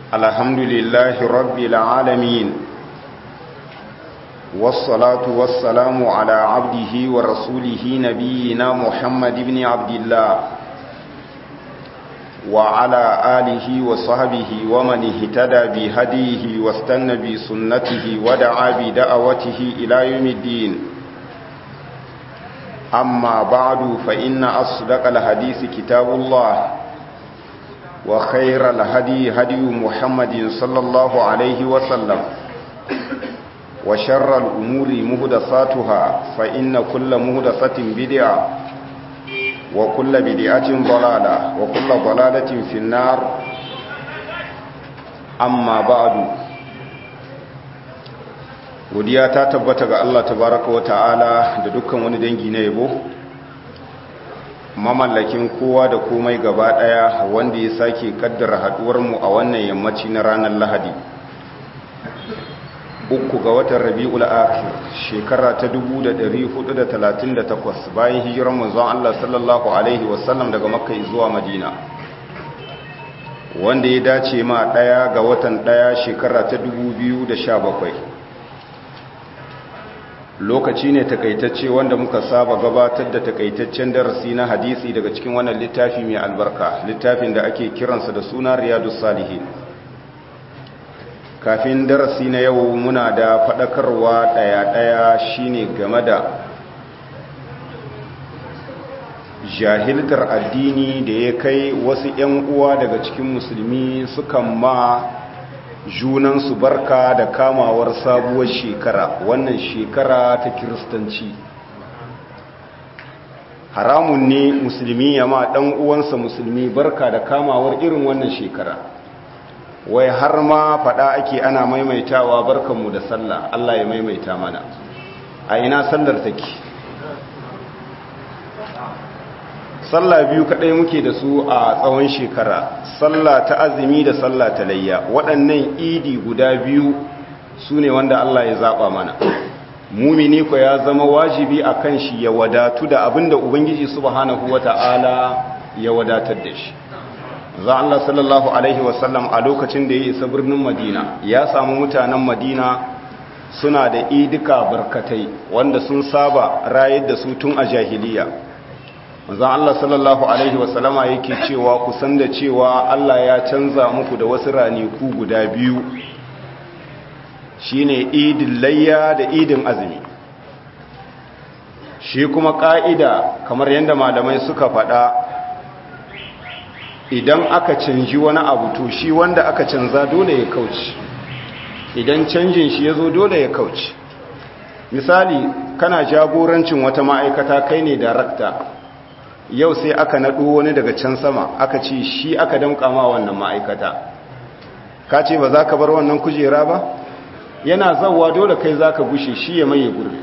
الحمد لله رب العالمين والصلاة والسلام على عبده ورسوله نبينا محمد بن عبد الله وعلى آله وصحبه ومن اهتدى بهديه واستنى بسنته ودعا بدعوته إلى يوم الدين أما بعد فإن أصدق الحديث كتاب الله وخير الهدي هدي محمد صلى الله عليه وسلم وشر الأمور مهدساتها فإن كل مهدسة بدعة وكل بدعة ضلالة وكل ضلالة في النار أما بعد godiya ta tabbata ga Allah tabaraka wa ta'ala da dukkan wani dangi na yabo mamallakin kowa da komai gaba daya wanda ya sake kaddara haduwar mu a wannan yammaci na ranar Lahadi uku ga watan Rabiul Akhir shekara ta 1438 bayan hijirar manzon Allah sallallahu alaihi wasallam daga Makka zuwa Madina wanda ya dace ma daya ga watan daya shekara ta 2017 lokaci ne takaitacce wanda muka saba gabatar da takaitaccen darasi na hadisi daga cikin wannan littafi mai albarka littafin da ake kiransa da suna riyadus salihin kafin darasi na yau muna da faɗakarwa ɗaya-ɗaya shine game da jahiltar addini da ya kai wasu 'yan uwa daga cikin musulmi sukan ma junansu barka da kamawar sabuwar shekara wannan shekara ta kiristanci haramun ne musulmi ya ma ɗan uwansa musulmi barka da kamawar irin wannan shekara wai har ma faɗa ake ana maimaitawa barkanmu da sallah Allah ya maimaita mana a ina sallar take sallah biyu kaɗai muke da su a tsawon shekara sallah ta azumi da sallah ta layya waɗannan idi guda biyu su ne wanda Allah ya zaɓa mana mumini ko ya zama wajibi a kan shi ya wadatu da abin da ubangiji subhanahu wata'ala ya wadatar da shi za Allah sallallahu alaihi wasallam a lokacin da ya isa birnin madina ya samu mutanen madina suna da idika barkatai wanda sun saba rayar da su tun a jahiliya manzon Allah sallallahu alaihi wasallama yake cewa ku san da cewa Allah ya canza muku da wasu raniku guda biyu shine idin layya da idin azumi shi kuma ka'ida kamar yadda malamai suka faɗa idan aka canji wani abu to shi wanda aka canza dole ya kauce idan canjin shi ya zo dole ya kauce misali kana jagorancin wata ma'aikata kai ne darakta yau sai aka naɗo wani daga can sama aka ce shi aka damƙa ma wannan ma'aikata ka ce ba za ka bar wannan kujera ba yana zauwa dole kai za ka gushe shi ya maye gurbi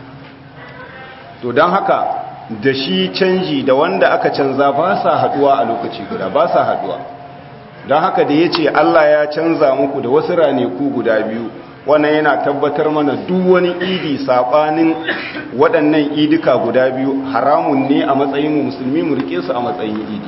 to don haka da shi canji da wanda aka canza ba sa haduwa a lokaci guda ba sa haduwa don haka da ya ce Allah ya canza muku da wasu raneku guda biyu wannan yana tabbatar mana duk wani idi saɓanin waɗannan idika guda biyu haramun ne a matsayin mu musulmi mu rike su a matsayin idi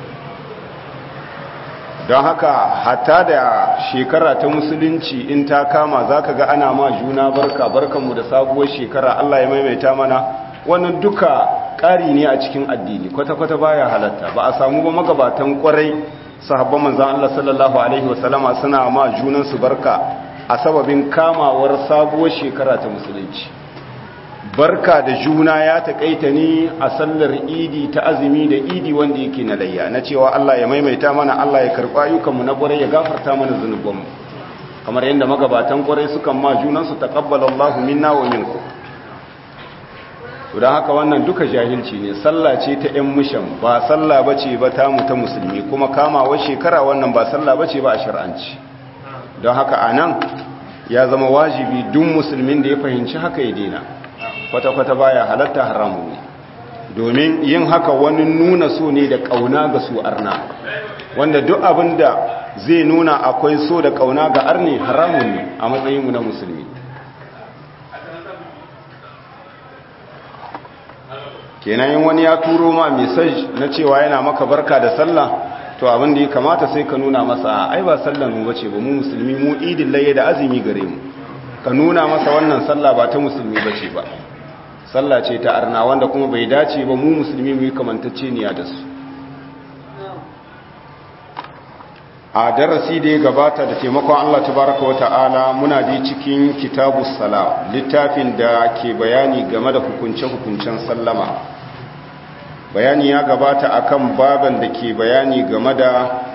don haka hatta da shekara ta musulunci in ta kama za ka ga ana ma juna barka barkanmu da sabuwar shekara Allah ya maimaita mana wannan duka ƙari ne a cikin addini kwata-kwata baya halatta ba a samu ba magabatan kwarai sahabban manzan Allah sallallahu alaihi wasallama suna ma junansu barka a sababin kamawar sabuwar shekara ta musulunci barka da juna ya taƙaita ne a sallar idi ta azumi da idi wanda yake na layya na cewa Allah ya maimaita mana Allah ya karɓa ayyukanmu na ƙwarai ya gafarta mana zunubanmu kamar yadda magabatan ƙwarai sukan ma junansu taqabbalallahu minna wa minkum don haka wannan duka jahilci ne sallah ce ta 'yan mishan ba sallah ba ce ba ta mu ta musulmi kuma kamawa shekara wannan ba sallah ba ce ba a shar'anci don haka a nan ya zama wajibi duk musulmin da ya fahimci haka ya dena kwata-kwata baya halatta haramu ne domin yin haka wani nuna so ne da ƙauna ga su arna wanda duk abin da zai nuna akwai so da ƙauna ga arni haramun ne a matsayinmu na musulmi kenan yin wani ya turo ma mesaj na cewa yana maka barka da sallah to abin da ya kamata sai ka nuna masa ai ba sallan mu bace ba mu musulmi mu idin laye da azumi gare mu ka nuna masa wannan sallah ba ta musulmi bace ba sallah ce ta arna wanda kuma bai dace ba mu musulmi mu yi kamantacce niya da su a darasi da ya gabata da taimakon Allah tabaraka wa ta'ala muna da cikin kitabu sala littafin da ke bayani game da hukunce-hukuncen sallama bayani ya gabata akan baban da ke bayani game da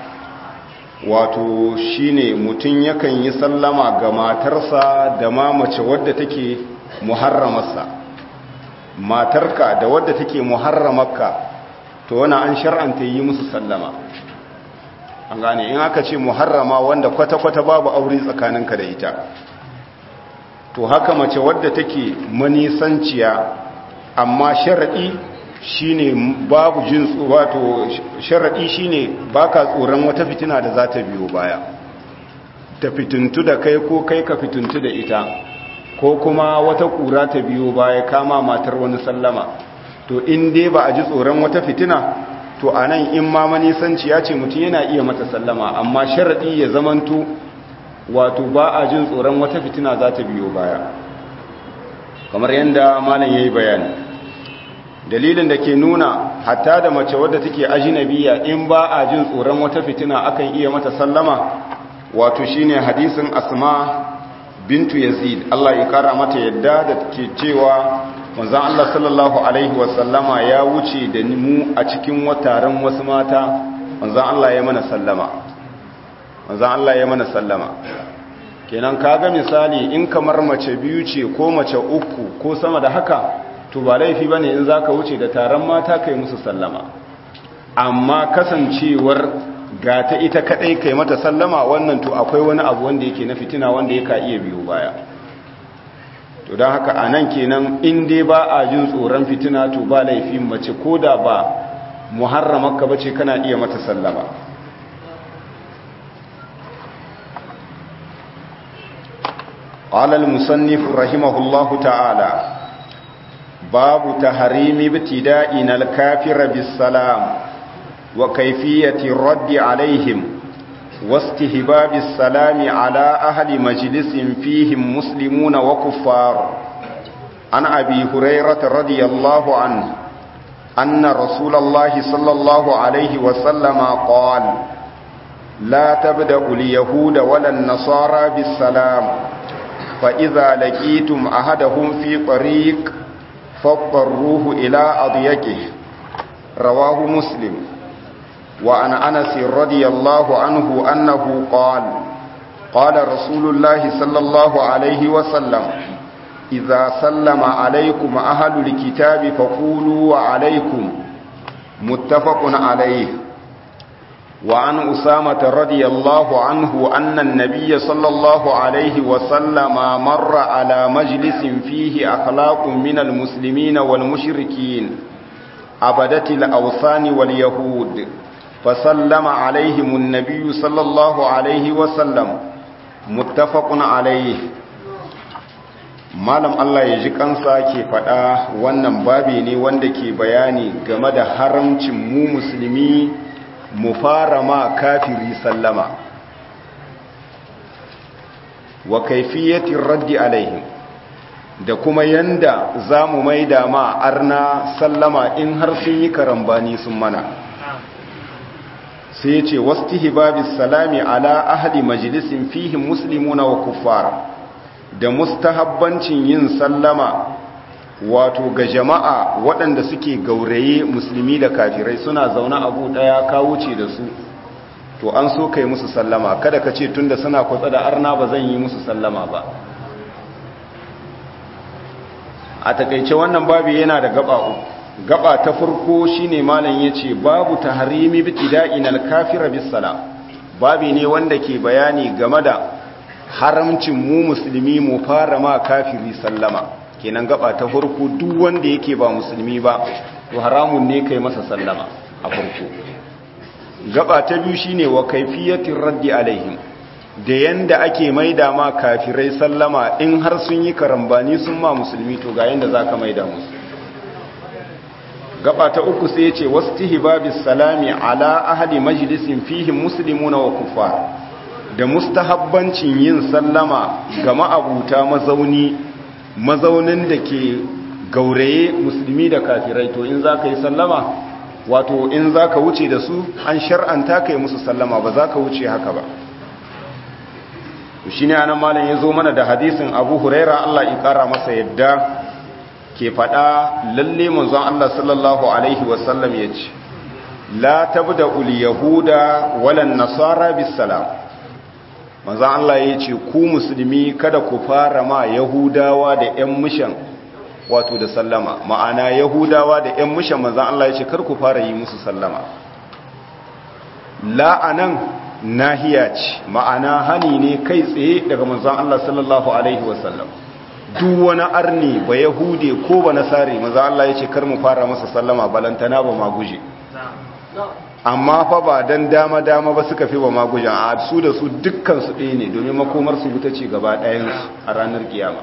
wato shine mutum yakan yi sallama ga matarsa da ma mace wadda take muharramarsa matarka da wadda take muharramarka to wani an shar'anta yi musu sallama an gane in aka ce muharrama wanda kwata-kwata babu aure tsakaninka da ita to haka mace wadda take manisanciya amma sharaɗi shine babu jin wato sharaɗi shine baka tsoron wata fitina da za ta biyo baya ta fituntu da kai ko kai ka fituntu da ita ko kuma wata ƙura ta biyo baya kama matar wani sallama to in dai ba a ji tsoron wata fitina to a nan in ma manisanci ya ce mutum yana iya mata sallama amma sharaɗi ya zamanto wato ba a jin tsoron wata fitina za ta biyo baya kamar yadda malam ya yi bayani dalilin da ke nuna hatta da mace wadda take ajinabiya in ba a jin tsoron wata fitina akan iya mata sallama wato shine hadisin asma bintu yazid Allah ya kara mata yadda da ke cewa manzon Allah sallallahu alaihi wasallama ya wuce da mu a cikin wataren wasu mata manzon Allah ya mana sallama manzon Allah ya mana sallama kenan kaga misali in kamar mace biyu ce ko mace uku ko sama da haka to ba laifi bane in zaka wuce da taron mata kai musu sallama amma kasancewar ga ta ita kadai kai mata sallama wannan to akwai wani abu wanda yake na fitina wanda yake iya biyo baya to don haka a nan kenan in dai ba a jin tsoron fitina to ba laifin mace ko da ba muharramarka bace kana iya mata sallama قال المصنف رحمه الله تعالى باب تحريم ابتدائنا الكافر بالسلام وكيفية الرد عليهم واستهباب السلام على أهل مجلس فيهم مسلمون وكفار عن أبي هريرة رضي الله عنه أن رسول الله صلى الله عليه وسلم قال لا تبدأ اليهود ولا النصارى بالسلام فإذا لقيتم أحدهم في طريق فاضطروه إلى أضيقه رواه مسلم وعن أنس رضي الله عنه أنه قال قال رسول الله صلى الله عليه وسلم إذا سلم عليكم أهل الكتاب فقولوا وعليكم متفق عليه وعن أسامة رضي الله عنه أن النبي صلى الله عليه وسلم مر على مجلس فيه أخلاق من المسلمين والمشركين أبدت الأوثان واليهود فسلم عليهم النبي صلى الله عليه وسلم متفق عليه malam Allah ya ji kansa ke faɗa wannan babi ne wanda ke bayani game da haramcin mu musulmi mu fara ma kafiri sallama wa kaifiyatin raddi alaihim da kuma yanda za mu maida ma arna sallama in har sun yi karambani sun mana sai ce wasu hibabis salami ala ahadi majalisin fihim muslimuna wa kuffar da mustahabbancin yin sallama wato ga jama'a waɗanda suke gauraye musulmi da kafirai suna zaune abu ɗaya ka wuce da su to an so kai musu sallama kada ka ce tunda suna kwatsa da arna ba zan yi musu sallama ba a takaice wannan babu yana da gaba uku gaba ta farko shine malam yace babu tahrimi bitida'in al-kafira bis-salam babi ne wanda ke bayani game da haramcin mu musulmi mu fara ma kafiri sallama kenan gaba ta farko duk wanda yake ba musulmi ba to haramun ne kai masa sallama a farko gaba ta biyu shine wa kaifiyatir raddi alaihim da yanda ake maida ma kafirai sallama in har sun yi karambani sun ma musulmi to ga yanda zaka maida musu gaba ta uku sai ce wastihbabis salami ala ahli majlisin fihi muslimuna wa kuffar da mustahabbancin yin sallama ga ma'abuta mazauni mazaunin da ke gauraye musulmi da kafirai to in zaka yi sallama wato in zaka wuce da su an shar'anta kai musu sallama ba zaka wuce haka ba shi ne anan malam ya zo mana da hadisin abu huraira Allah ya kara masa yadda ke faɗa lalle manzon Allah sallallahu alaihi wasallam ya ce la tabda ul yahuda walan nasara bis salam manzon Allah ya ce ku musulmi kada ku fara ma yahudawa da ƴan mishan wato da sallama ma'ana yahudawa da ƴan mishan manzon Allah ya ce kar ku fara yi musu sallama la anan nahiya ce ma'ana hani ne kai tsaye daga manzon Allah sallallahu alaihi wasallam duk wani arni ba yahude ko ba nasare manzon Allah yace kar mu fara masa sallama balantana ba ma guje amma fa ba dan dama dama ba suka fi ba ma guje a su da su dukkan su ɗaya ne domin makomar su wuta ce gaba ɗayan su a ranar kiyama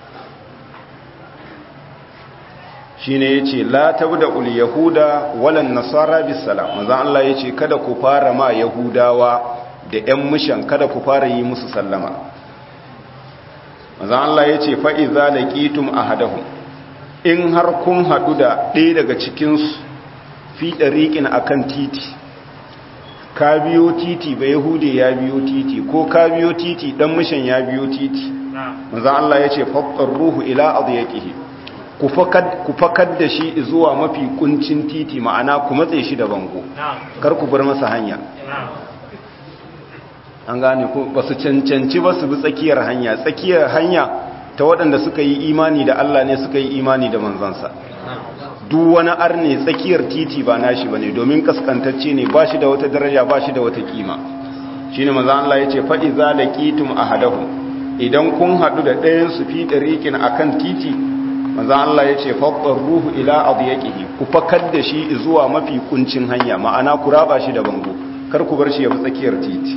shine yace la tabda ul yahuda walan nasara bis salam manzo Allah yace kada ku fara ma yahudawa da ƴan mushan kada ku fara yi musu sallama manzo Allah yace fa iza laqitum ahadahum in har kun hadu da ɗaya daga cikin su fi dariqin akan titi ka biyo titi ba yahude ya biyo titi ko ka biyo titi dan mushan ya biyo titi manzo Allah yace fattar ruhu ila adyaqihi ku fakar da shi zuwa mafi kuncin titi ma'ana ku matse shi da bango kar ku bar masa hanya an gane ku ba su cancanci ba su bi tsakiyar hanya tsakiyar hanya ta waɗanda suka yi imani da Allah ne suka yi imani da manzansa duk wani arne tsakiyar titi ba nashi bane domin kaskantacce ne ba shi da wata daraja ba shi da wata kima shine manzon Allah yace fa iza laqitum ahadahum idan kun hadu da ɗayan su fi dariqin akan titi manzan Allah ya ce faɗin ruhu ila abu ya ku fakar da shi zuwa mafi kuncin hanya ma'ana ku raba shi da bango kar ku bar shi ya fi tsakiyar titi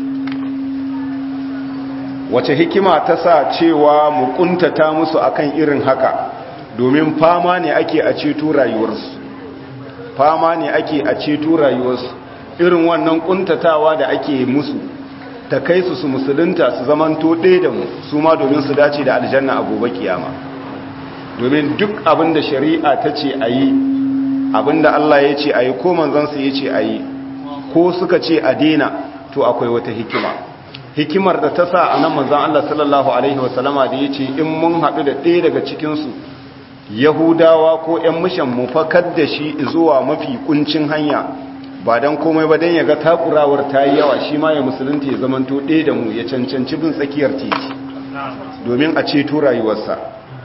wace hikima ta sa cewa mu kuntata musu akan irin haka domin fama ne ake a ceto rayuwarsu fama ne ake a ceto rayuwarsu irin wannan kuntatawa da ake musu ta kai su su musulunta su zamanto ɗaya da mu su ma domin su dace da aljanna a gobe kiyama domin duk abin da shari'a ta ce a yi abin da Allah ya ce a yi ko manzansa ya ce a yi ko suka ce a dena to akwai wata hikima hikimar da ta sa a nan manzan Allah sallallahu Alaihi wasallama da ya ce in mun haɗu da ɗaya daga cikinsu yahudawa ko ‘yan mishan mu fakar da shi zuwa mafi kuncin hanya ba don komai ba don ya ga takurawar ta yi yawa shi ma ya musulunta ya zamanto ɗaya da mu ya cancanci bin tsakiyar titi domin a ceto rayuwarsa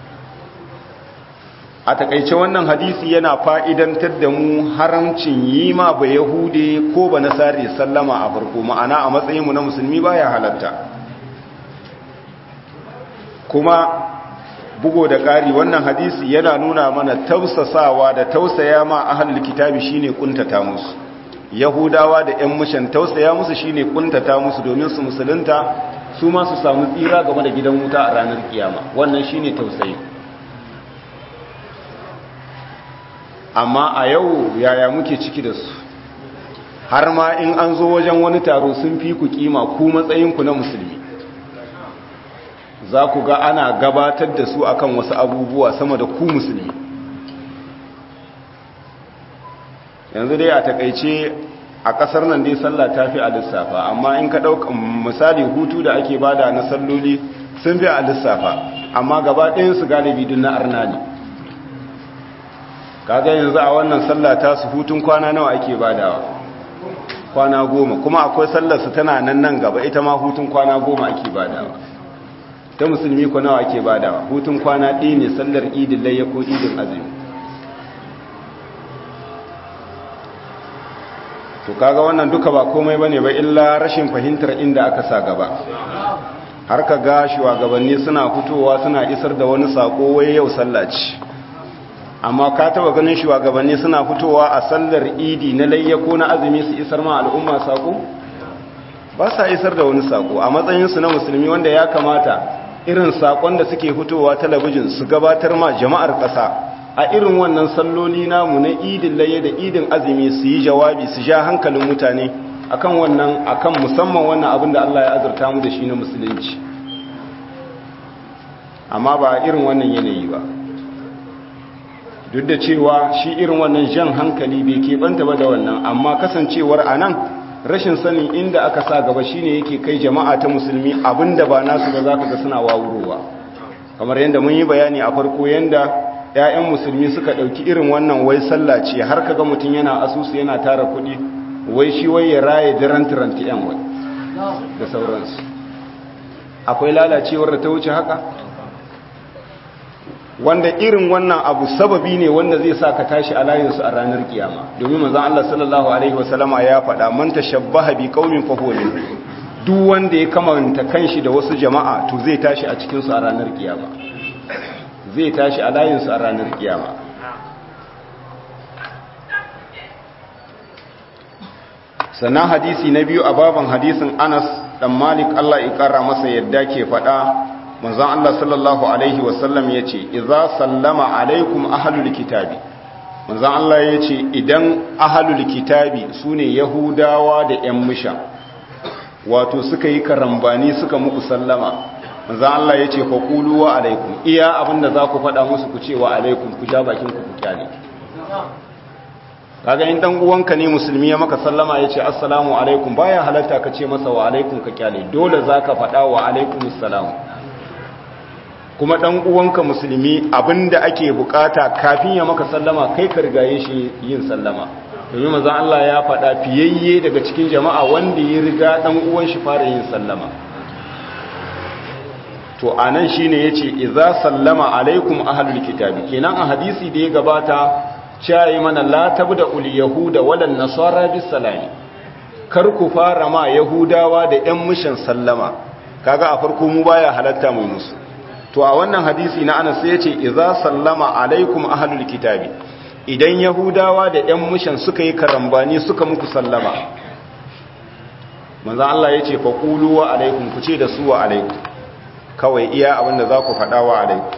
a takaice wannan hadisi yana fa'idantar da mu haramcin yi ma ba yahude ko ba nasari sallama a farko ma'ana a matsayinmu na musulmi baya halatta kuma bugo da ƙari wannan hadisi yana nuna mana tausasawa da tausaya ma ahlul kitabi shine kuntata musu yahudawa da ƴan mushan tausaya musu shine kuntata musu domin su musulunta su ma su samu tsira game da gidan wuta a ranar kiyama wannan shine tausayi amma a yau yaya muke ciki da su har ma in an zo wajen wani taro sun fi ku kima ku matsayinku na musulmi za ku ga ana gabatar da su akan wasu abubuwa sama da ku musulmi yanzu dai a takaice a kasar nan dai sallah ta fi a lissafa amma in ka ɗauka misali hutu da ake bada na salloli sun fi a lissafa amma gaba ɗayansu galibi dun na arna ne kaga yanzu a wannan sallah ta su hutun kwana nawa ake badawa kwana goma kuma akwai sallar su tana nan nan gaba ita ma hutun kwana goma ake badawa ta musulmi ko nawa ake badawa hutun kwana ɗaya ne sallar idin layya ko idin azumi to kaga wannan duka ba komai bane ba illa rashin fahimtar inda aka sa gaba har ka ga shugabanni suna fitowa suna isar da wani sako wai yau sallah ce amma ka taba ganin shugabanni suna fitowa a sallar idi na layya ko na azumi su isar ma al'umma sako ba sa isar da wani sako a matsayinsu na musulmi wanda ya kamata irin sakon da suke fitowa talabijin su gabatar ma jama'ar ƙasa a irin wannan salloli namu na idin laye da idin azumi su yi jawabi su ja hankalin mutane akan wannan akan musamman wannan abin da Allah ya azurta mu da shi na musulunci amma ba irin wannan yanayi ba duk da cewa shi irin wannan jan hankali bai keɓanta ba da wannan amma kasancewar a nan rashin sanin inda aka sa gaba shine yake kai jama'a ta musulmi abinda ba nasu ba za ka ga suna wawurowa kamar yadda mun yi bayani a farko yadda 'ya'yan musulmi suka ɗauki irin wannan wai sallah ce har kaga mutum yana asusu yana tara kuɗi wai shi wai ya raye daren tiranti 'yan wai da sauransu akwai lalacewar da ta wuce haka wanda irin wannan abu sababi ne wanda zai sa ka tashi a layinsu a ranar kiyama domin manzon Allah sallallahu alaihi wasallama ya faɗa man tashabbaha bi qaumin fa huwa duk wanda ya kamanta kanshi da wasu jama'a to zai tashi a cikin su a ranar kiyama zai tashi a layinsu a ranar kiyama sannan hadisi na biyu a baban hadisin Anas dan Malik Allah ya kara masa yadda ke faɗa manzon Allah sallallahu alaihi wasallam yace idza sallama alaikum ahlul kitabi manzon Allah yace idan ahlul kitabi sune yahudawa da ƴan musha wato suka yi karambani suka muku sallama manzon Allah yace fa qulu wa alaikum iya abinda za ku faɗa musu ku ce wa alaikum ku ja bakin ku ku kyale kaga in dan uwanka ne musulmi ya maka sallama yace assalamu alaikum baya halatta ka ce masa wa alaikum ka kyale dole zaka faɗa wa alaikumus salam kuma dan uwanka musulmi abinda ake bukata kafin ya maka sallama kai ka rigaye shi yin sallama domin manzon Allah ya faɗa fiyayye daga cikin jama'a wanda ya riga dan uwan shi fara yin sallama to anan shine yace idza sallama alaikum ahlul kitabi kenan a hadisi da ya gabata cewa mana la tabda ul yahuda wala nasara bis salami kar ku fara ma yahudawa da yan mushin sallama kaga a farko mu baya halatta mu musu to a wannan hadisi na anas sai yace idza sallama alaikum ahlul kitabi idan yahudawa da yan mushan suka yi karambani suka muku sallama manzo Allah yace fa qulu wa alaikum ku ce da su wa alaikum kawai iya abinda za ku faɗa wa alaikum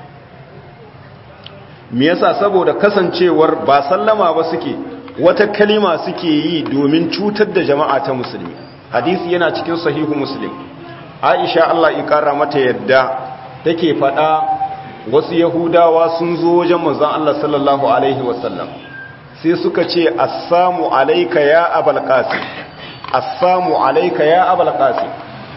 me yasa saboda kasancewar ba sallama ba suke wata kalima suke yi domin cutar da jama'a ta musulmi hadisi yana cikin sahihu muslim aisha Allah ya kara mata yadda take faɗa wasu yahudawa sun zo wajen manzon Allah sallallahu alaihi wasallam sai suka ce assamu alayka ya abul qasim assamu alayka ya abul qasim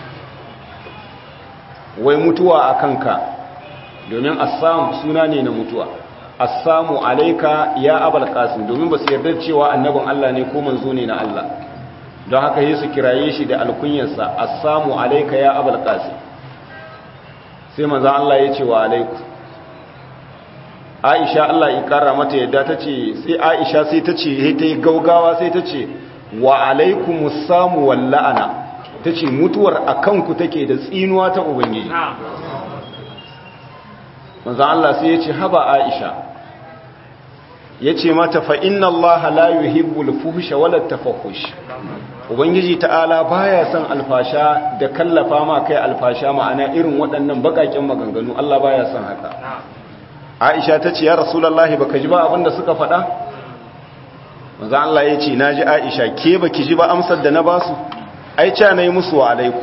wai mutuwa akanka domin assam suna ne na mutuwa assamu alayka ya abul qasim domin ba su yarda cewa annabin Allah ne ko manzo ne na Allah don haka yi su kiraye shi da alkunyarsa assamu alayka ya abul qasim sai manzan Allah ya ce wa alaiku aisha Allah ya kara mata yadda ta ce sai aisha sai ta ce ta yi gaugawa sai ta ce wa alaiku musamu walla'ana ta ce mutuwar a kanku take da tsinuwa ta ubangiji manzan Allah sai ya ce haba aisha ya ce mata fa inna Allah la yuhibbul fuhsha wala tafahush ubangiji ta'ala baya son alfasha da kallafa ma kai alfasha ma'ana irin waɗannan bakakin maganganu Allah baya son haka Aisha ta ce ya Rasulullahi baka ji ba abinda suka faɗa manzo Allah ya ce naji Aisha ke baki ji ba amsar da na basu ai ca nayi musu wa alaiku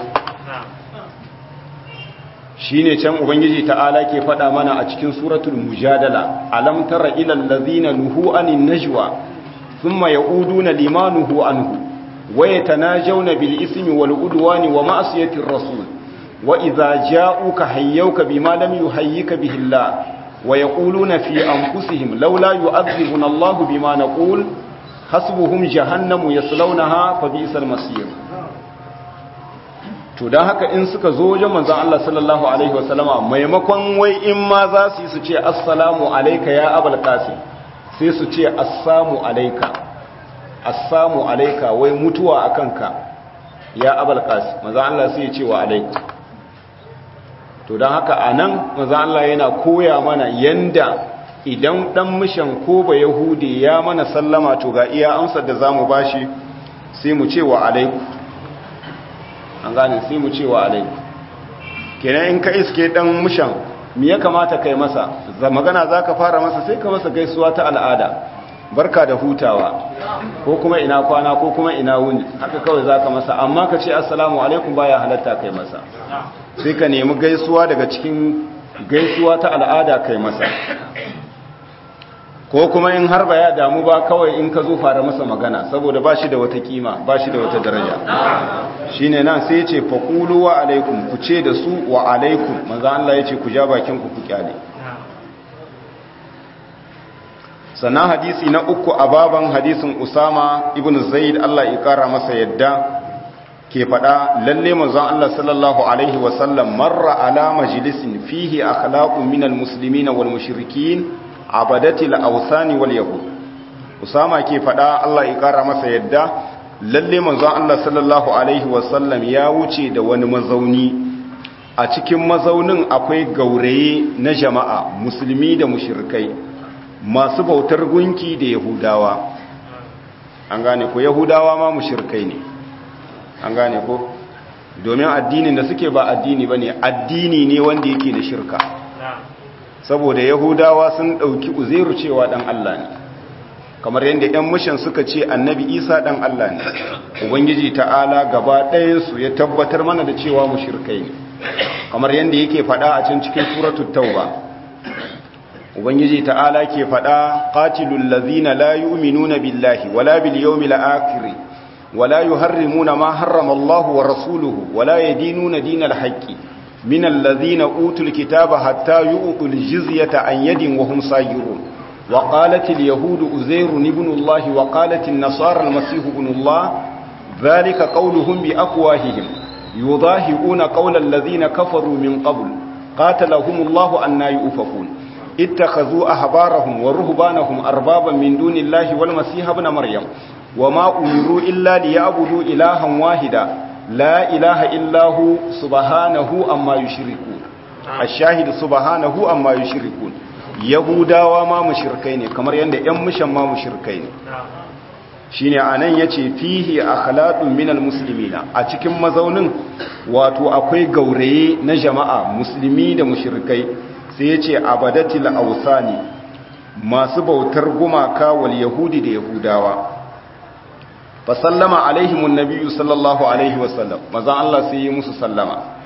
shine can ubangiji ta'ala ke faɗa mana a cikin suratul mujadala alam tara ilal ladzina nuhu anin najwa thumma yauduna limanuhu anhu ويتناجون بالإثم والعدوان ومعصية الرسول وإذا جاءوك حيوك بما لم يحييك به الله ويقولون في أنفسهم لولا يؤذبنا الله بما نقول حسبهم جهنم يصلونها فبئس المصير to dan haka in suka zo wajen manzon Allah sallallahu alaihi wasallama maimakon wai in ma za su yi su ce assalamu alayka ya abul qasim sai su ce assamu alayka assamu alaika wai mutuwa a kanka ya abal qasi maza Allah sai ya ce wa alaiku to don haka anan maza Allah yana koya mana yanda idan dan mishan ko ba yahudi ya mana sallama to ga iya amsar da zamu bashi sai mu ce wa alaiku an gane sai mu ce wa alaiku kenan in ka iske dan mishan me ya kamata kai masa magana za ka fara masa sai ka masa gaisuwa ta al'ada barka da hutawa ko kuma ina kwana ko kuma ina wuni haka kawai za ka masa amma ka ce assalamu alaikum baya halatta kai masa sai ka nemi gaisuwa daga cikin gaisuwa ta al'ada kai masa ko kuma in har ba ya damu ba kawai in ka zo fara masa magana saboda ba shi da wata kima ba shi da wata daraja shi ne nan sai ce faƙulu wa alaikum ku ce da su wa alaikum maza Allah ya ce ku ja bakin ku ku kyale sannan hadisi na uku a baban hadisin usama ibn zaid Allah ya kara masa yadda ke faɗa lalle manzon Allah sallallahu alaihi wasallam marra ala majlisin fihi akhlaqun minal muslimina wal mushrikin abadatil awsani wal yahud usama ke fada Allah ya kara masa yadda lalle manzon Allah sallallahu alaihi wasallam ya wuce da wani mazauni a cikin mazaunin akwai gauraye na jama'a musulmi da mushrikai masu bautar gunki da yahudawa an gane ko yahudawa ma mushrikai ne an gane ko domin addinin da suke ba addini bane addini ne wanda yake da shirka saboda yahudawa sun ɗauki uzairu cewa ɗan Allah ne kamar yadda 'yan mishan suka ce annabi isa ɗan Allah ne ubangiji ta'ala gaba ɗayansu ya tabbatar mana da cewa mushirkai ne kamar yadda yake faɗa a can cikin suratul tauba ubangiji ta'ala ke faɗa qatilul ladzina la yu'minuna billahi wala bil yawmil akhir wala yuharrimuna ma harrama Allah wa rasuluhu wala yadinuna dinal haqqi من الذين أوتوا الكتاب حتى يؤتوا الجزية عن يد وهم صاغرون وقالت اليهود أزير ابن الله وقالت النصارى المسيح ابن الله ذلك قولهم بأفواههم يضاهئون قول الذين كفروا من قبل قاتلهم الله أن يؤفكون اتخذوا أحبارهم ورهبانهم أربابا من دون الله والمسيح ابن مريم وما أمروا إلا ليعبدوا إلها واحدا لا إله إلا هو سبحانه أما يشركون الشاهد سبحانه أما يشركون yahudawa ma mushrikai ne kamar yadda ƴan mushan ma mushrikai ne shine anan yace fihi akhlaqun minal muslimina a cikin mazaunin wato akwai gauraye na jama'a musulmi da mushrikai sai yace abadatil awsani masu bautar gumaka wal yahudi da yahudawa fa sallama alaihimun nabiyyu sallallahu alaihi wasallam mazan Allah sai yi musu sallama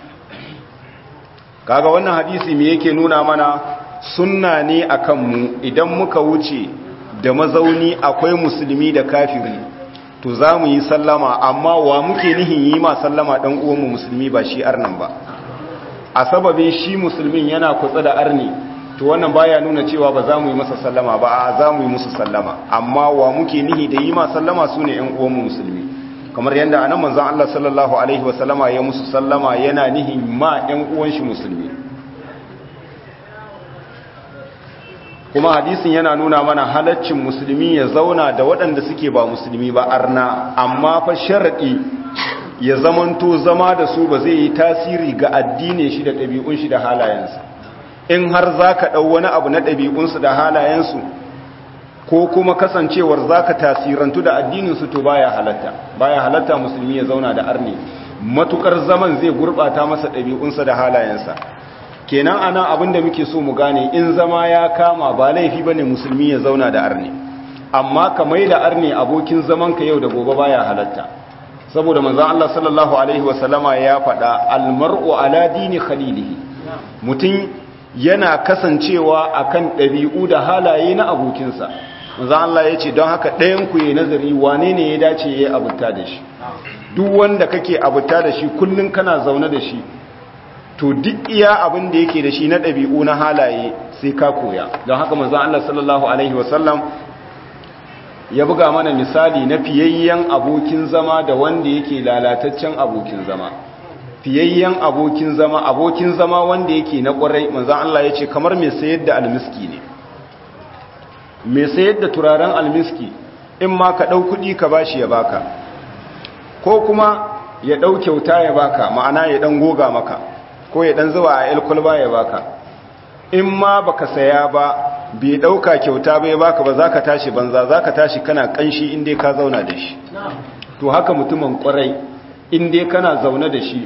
kaga wannan hadisi me yake nuna mana sunna ne akan mu idan muka wuce da mazauni akwai musulmi da kafiri to za mu yi sallama amma wa muke nihin yi ma sallama dan uwanmu musulmi ba shi arnan ba a sababin shi musulmin yana kutsa da arni to wannan baya nuna cewa ba za mu yi masa sallama ba a za mu yi musu sallama amma wa muke nihi da yi ma sallama su ne ‘yan uwanmu musulmi kamar yadda a nan manzan Allah sallallahu Alaihi wasallama ya musu sallama yana nihi ma ‘yan uwan shi musulmi kuma hadisin yana nuna mana halaccin musulmi ya zauna da waɗanda suke ba musulmi ba arna amma fa sharaɗi ya zamanto zama da su ba zai yi tasiri ga addinin shi da ɗabi'un shi da halayensa in har za ka ɗau wani abu na ɗabi'unsu da halayensu ko kuma kasancewar za ka tasirantu da addininsu to baya halatta baya halatta musulmi ya zauna da arni matukar zaman zai gurɓata masa ɗabi'unsa da halayensa kenan anan abin da muke so mu gane in zama ya kama ba laifi bane musulmi ya zauna da arni amma ka mai da arni abokin zaman ka yau da gobe baya halatta saboda manzon Allah sallallahu alaihi wasallama ya faɗa almar'u ala dini khalilihi mutum yana kasancewa akan ɗabi'u da halaye na abokinsa manzo Allah ya ce don haka ɗayan ku yi nazari wane ne ya dace ya yi abuta da shi duk wanda kake abuta da shi kullum kana zaune da shi to duk iya abin da yake da shi na ɗabi'u na halaye sai ka koya don haka manzo Allah sallallahu alaihi wasallam ya buga mana misali na fiyayyen abokin zama da wanda yake lalataccen abokin zama fiyayyen abokin zama abokin zama wanda yake na kwarai manzan Allah ya ce kamar mai sayar da almiski ne mai sayar da turaren almiski in ma ka ɗau kuɗi ka bashi ya baka ko kuma ya ɗau kyauta ya baka ma'ana ya ɗan goga maka ko ya ɗan zuwa a ilkulba ya baka in ma baka saya ba bai ɗauka kyauta bai baka ba za ka tashi banza za ka tashi kana ƙanshi inda ka zauna da shi to haka mutumin kwarai inda kana zaune da shi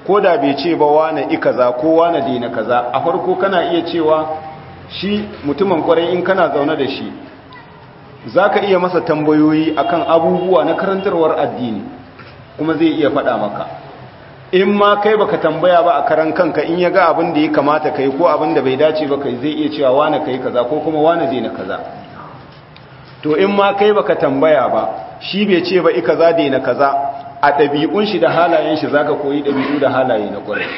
ko da bai ce ba wane i kaza ko wane daina kaza a farko kana iya cewa shi mutumin kwarai in kana zaune da shi za ka iya masa tambayoyi akan abubuwa na karantarwar addini kuma zai iya faɗa maka in ma kai baka tambaya ba a karan kanka in ya ga abin da ya kamata kai ko abin da bai dace ba kai zai iya cewa wane kai kaza ko kuma wane zai na kaza to in ma kai baka tambaya ba shi bai ce ba i kaza dai na kaza a ɗabi'un shi da halayen shi zaka koyi ɗabi'u da halaye na ƙwarai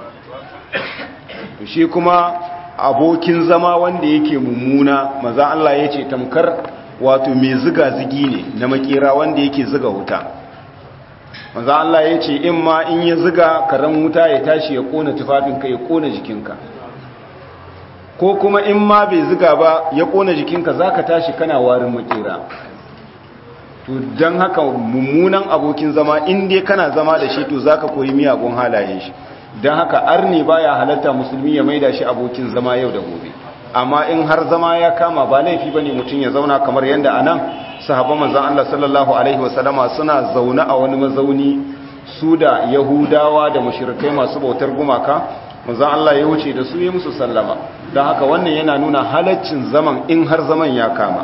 to shi kuma abokin zama wanda yake mummuna maza Allah ya ce tamkar wato mai ziga zigi ne na makera wanda yake ziga wuta maza Allah ya ce in ma in ya ziga karen wuta ya tashi ya kona tufafinka ya kona jikinka ko kuma in ma bai ziga ba ya kona jikinka za ka tashi kana warin makera to don haka mummunan abokin zama in dai kana zama da shi to za ka koyi miyagun halayen shi don haka arni baya halatta musulmi ya maida shi abokin zama yau da gobe amma in har zama ya kama ba laifi ba ne mutum ya zauna kamar yadda a nan sahaba manzan Allah sallallahu alaihi wasallama suna zaune a wani mazauni su da yahudawa da mashirikai masu bautar gumaka manzan Allah ya wuce da su yi musu sallama don haka wannan yana nuna halaccin zaman in har zaman ya kama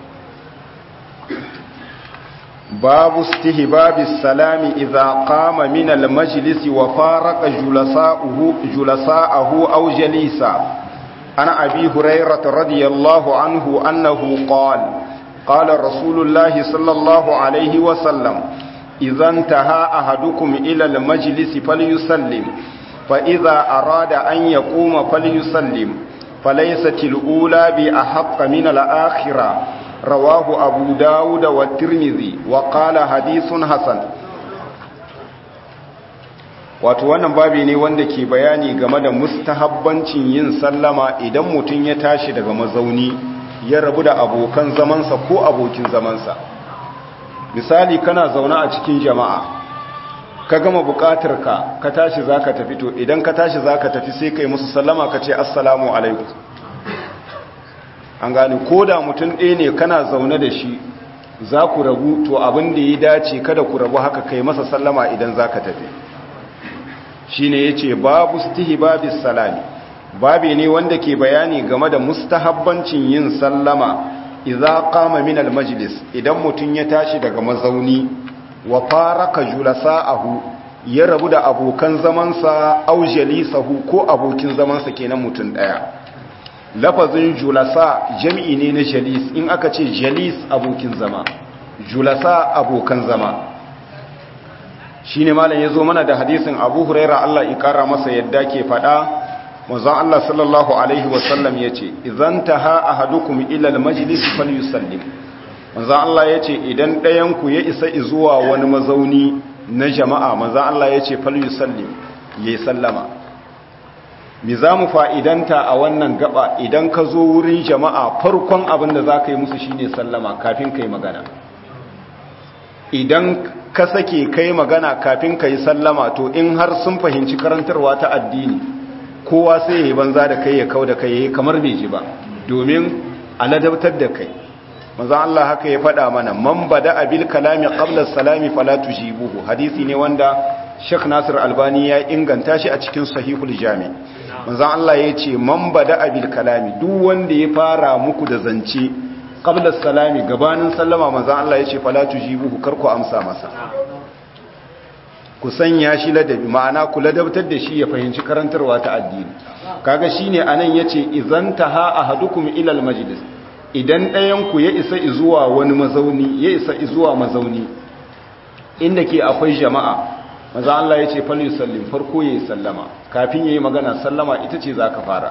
babu istihbabi salami idza qama min al-majlis wa faraqa julasa'uhu julasa'ahu aw jalisa ana abi hurairah radiyallahu anhu annahu qala qala rasulullahi sallallahu alayhi wa sallam idza intaha ahadukum ila al-majlis falyusallim fa idza arada an yaquma falyusallim فليست الأولى بأحق من الآخرة رواه أبو داود والترمذي وقال حديث حسن wato wannan babi ne wanda ke bayani game da mustahabbancin yin sallama idan mutum ya tashi daga mazauni ya rabu da abokan zamansa ko abokin zamansa misali kana zaune a cikin jama'a ka gama bukatar ka ka tashi zaka tafi to idan ka tashi zaka tafi sai kai musu sallama ka ce assalamu alaikum an gani ko da mutum ɗaya ne kana zaune da shi za ku rabu to abin da ya dace kada ku rabu haka kai masa sallama idan za ka tafi shi ne ya ce babu babis salami babi ne wanda ke bayani game da mustahabbancin yin sallama idza qama min majlis idan mutum ya tashi daga mazauni wa faraka julasa'ahu ya rabu da abokan zamansa au jalisahu ko abokin zamansa kenan mutum daya lafazin julasa jami'i ne na jalis in aka ce jalis abokin zama julasa abokan zama shine malam yazo mana da hadisin Abu Huraira Allah ya kara masa yadda ke fada manzon Allah sallallahu alaihi wasallam yace idan taha ahadukum ila almajlis falyusallim manzon Allah yace idan ɗayan ku ya isa zuwa wani mazauni na jama'a manzon Allah yace falyusallim yayi sallama mi za mu fa'idanta a wannan gaba idan ka zo wurin jama'a farkon abin da za ka yi musu shine sallama kafin ka yi magana idan ka sake ka yi magana kafin ka yi sallama to in har sun fahimci karantarwa ta addini kowa sai ya yi banza da kai ya kau da kai ya yi kamar bai ji ba domin a ladabtar da kai maza Allah haka ya faɗa mana man bada abil kalami qabla salami fala tujibuhu hadisi ne wanda Sheikh Nasir Albani ya inganta shi a cikin Sahihul Jami manzon Allah ya ce man bada abil kalami duk wanda ya fara muku da zance qabla salami gabanin sallama manzon Allah ya ce fala tujibuhu kar ku amsa masa ku sanya shi ladabi ma'ana ku ladabtar da shi ya fahimci karantarwa ta addini kaga shine anan yace idan taha ahadukum ila al majlis idan ɗayan ku ya isa zuwa wani mazauni ya isa zuwa mazauni inda ke akwai jama'a maza Allah ya ce fali sallim farko ya yi sallama kafin ya yi magana sallama ita ce za ka fara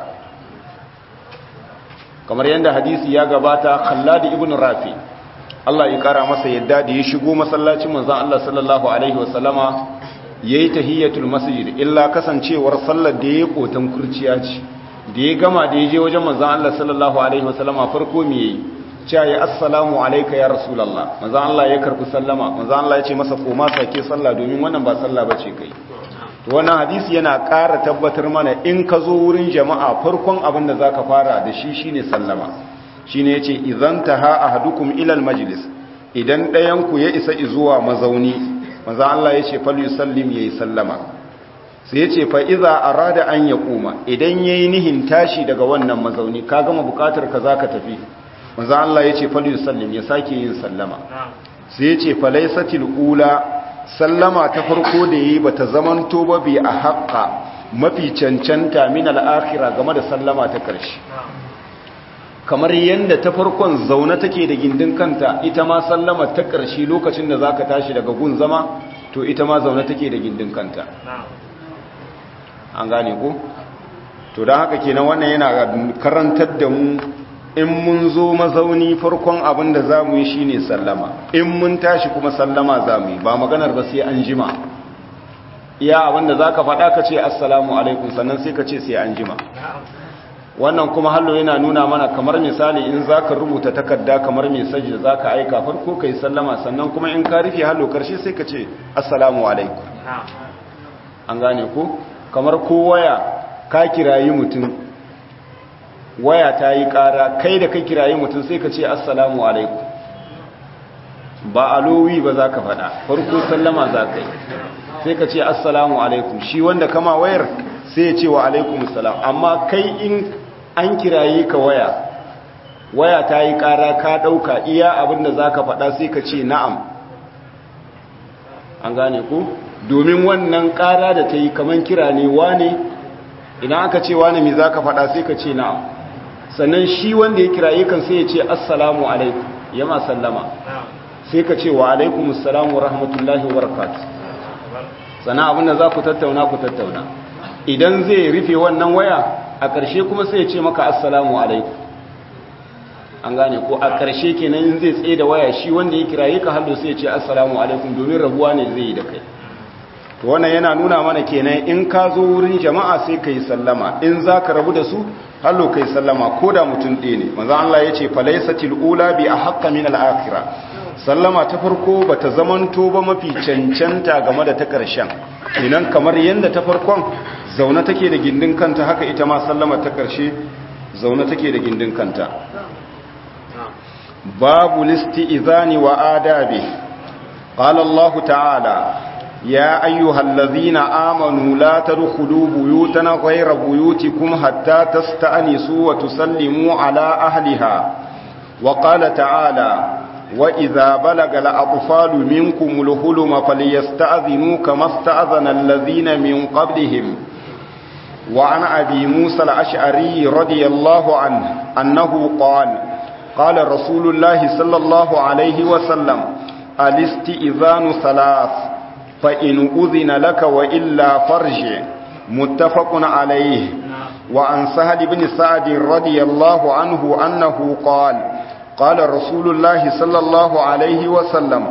kamar yadda hadisi ya gabata khalladi ibn rafi Allah ya kara masa yadda da ya shigo masallacin manzan Allah sallallahu alaihi wasallama ya yi tahiyyatul masjid illa kasancewar sallar da ya yi kotan kurciya ce da ya gama da ya je wajen manzan Allah sallallahu alaihi wasallama farko me yayi cewa ya assalamu alaika ya rasulallah maza Allah ya karfi sallama maza Allah ya ce masa koma sake sallah domin wannan ba sallah bace kai to wannan hadisi yana ƙara tabbatar mana in ka zo wurin jama'a farkon abin da zaka fara da shi shine sallama shine yace idan taha ahadukum ila almajlis idan ɗayan ku ya isa zuwa mazauni maza Allah ya ce fal yusallim yayi sallama sai ya ce fa'iza a rada an ya kuma idan ya yi nihin tashi daga wannan mazauni ka gama bukatar ka za ka tafi maza Allah ya ce falin sallim ya sake yin sallama sai ya ce falaisatil ula sallama ta farko da yi ba ta zamanto ba bi a haƙa mafi cancanta min al'akira game da sallama ta ƙarshe kamar yadda ta farkon zaune take da gindin kanta ita ma sallama ta ƙarshe lokacin da za ka tashi daga gun zama to ita ma zaune take da gindin kanta an gane ko to don haka kenan wannan yana karantar da mu in mun zo mazauni farkon abin da za mu yi shi ne sallama in mun tashi kuma sallama za mu yi ba maganar ba sai an jima iya abin da za ka faɗa ka ce assalamu alaikum sannan sai ka ce sai an jima wannan kuma hallo yana nuna mana kamar misali in za ka rubuta takarda kamar mesaj da za ka aika farko ka yi sallama sannan kuma in ka rufe hallo karshe sai ka ce assalamu alaikum an gane ko kamar ko waya ka kirayi mutum waya ta yi ƙara kai da ka kirayi mutum sai ka ce assalamu alaikum ba alowi ba za ka faɗa farko sallama za ka yi sai ka ce assalamu alaikum shi wanda kama wayar sai ya ce wa alaikum salam amma kai in an kiraye ka waya waya ta yi ƙara ka ɗauka iya abinda za ka faɗa sai ka ce na'am an gane ku domin wannan ƙara da ta yi kamar kira ne wane idan aka ce wane mai za ka faɗa sai ka ce na'am sannan shi wanda ya kiraye kan sai ya ce assalamu alaikum ya ma sallama sai ka ce wa alaikum assalamu rahmatullahi wa barakatuh sannan abinda za ku tattauna ku tattauna idan zai rufe wannan waya a ƙarshe kuma sai ya ce maka assalamu alaikum an gane ko a ƙarshe kenan in zai tsaye da waya shi wanda ya kiraye ka hallo sai ya ce assalamu alaikum domin rabuwa ne zai yi da kai to wannan yana nuna mana kenan in ka zo wurin jama'a sai ka yi sallama in za ka rabu da su hallo ka yi sallama ko da mutum ɗaya ne manzan Allah ya ce falaisatil ula bi a haƙƙa min al'akira sallama ta farko ba ta zamanto ba mafi cancanta game da ta ƙarshen kenan kamar yadda ta farkon zaune take da gindin kanta haka ita ma sallama ta ƙarshe zaune take da gindin kanta babu listi izani wa adabi qala Allah ta'ala ya ayyuhal ladhina amanu la tadkhulu buyutan ghayra buyutikum hatta tasta'nisu wa tusallimu ala ahliha wa qala ta'ala وإذا بلغ الأطفال منكم الهلم فليستأذنوا كما استأذن الذين من قبلهم وعن أبي موسى الأشعري رضي الله عنه أنه قال قال رسول الله صلى الله عليه وسلم الاستئذان ثلاث فإن أذن لك وإلا فرج متفق عليه وعن سهل بن سعد رضي الله عنه أنه قال قال رسول الله صلى الله عليه وسلم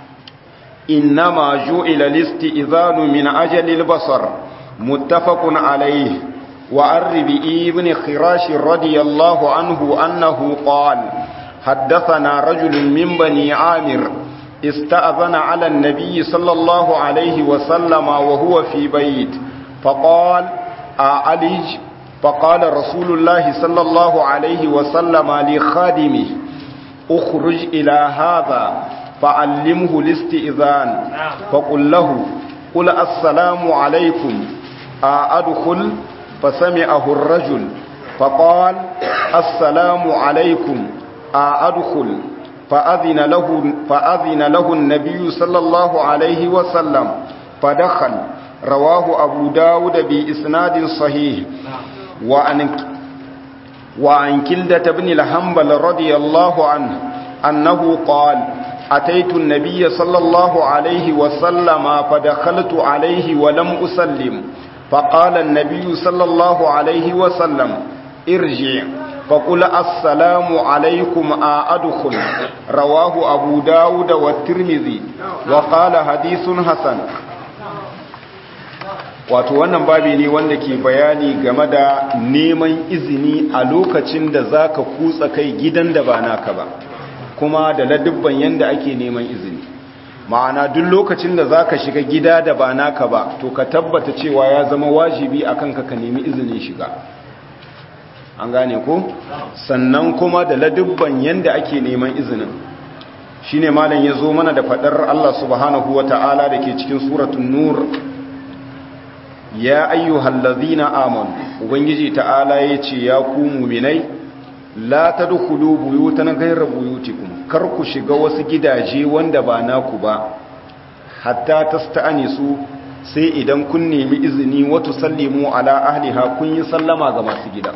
إنما جعل الاستئذان من أجل البصر متفق عليه وعن ربئي بن خراش رضي الله عنه أنه قال حدثنا رجل من بني عامر استأذن على النبي صلى الله عليه وسلم وهو في بيت فقال أعلج فقال رسول الله صلى الله عليه وسلم لخادمه اخرج إلى هذا فعلمه الاستئذان فقل له قل السلام عليكم أدخل فسمعه الرجل فقال السلام عليكم أدخل فأذن له, فأذن له النبي صلى الله عليه وسلم فدخل رواه أبو داود بإسناد صحيح وعن وعن كلدة بن الحنبل رضي الله عنه أنه قال أتيت النبي صلى الله عليه وسلم فدخلت عليه ولم أسلم فقال النبي صلى الله عليه وسلم ارجع فقل السلام عليكم أدخل رواه أبو داود والترمذي وقال حديث حسن wato wannan babi ne wanda ke bayani game da neman izini a lokacin da za ka kutsa kai gidan da ba naka ba kuma da ladubban yadda ake neman izini ma'ana duk lokacin da za ka shiga gida da ba naka ba to ka tabbata cewa ya zama wajibi a kanka ka nemi izinin shiga an gane ko sannan kuma da ladubban yadda ake neman izinin shine malam ya zo mana da faɗar Allah subhanahu wa ta'ala da ke cikin suratun nur ya ayyuhal ladzina amanu ubangiji ta'ala yace ya ku mu'minai la tadkhulu buyutan ghayra buyutikum kar ku shiga wasu gidaje wanda ba naku ba hatta tasta'nisu sai idan kun nemi izini wa tusallimu ala ahliha kun yi sallama ga masu gida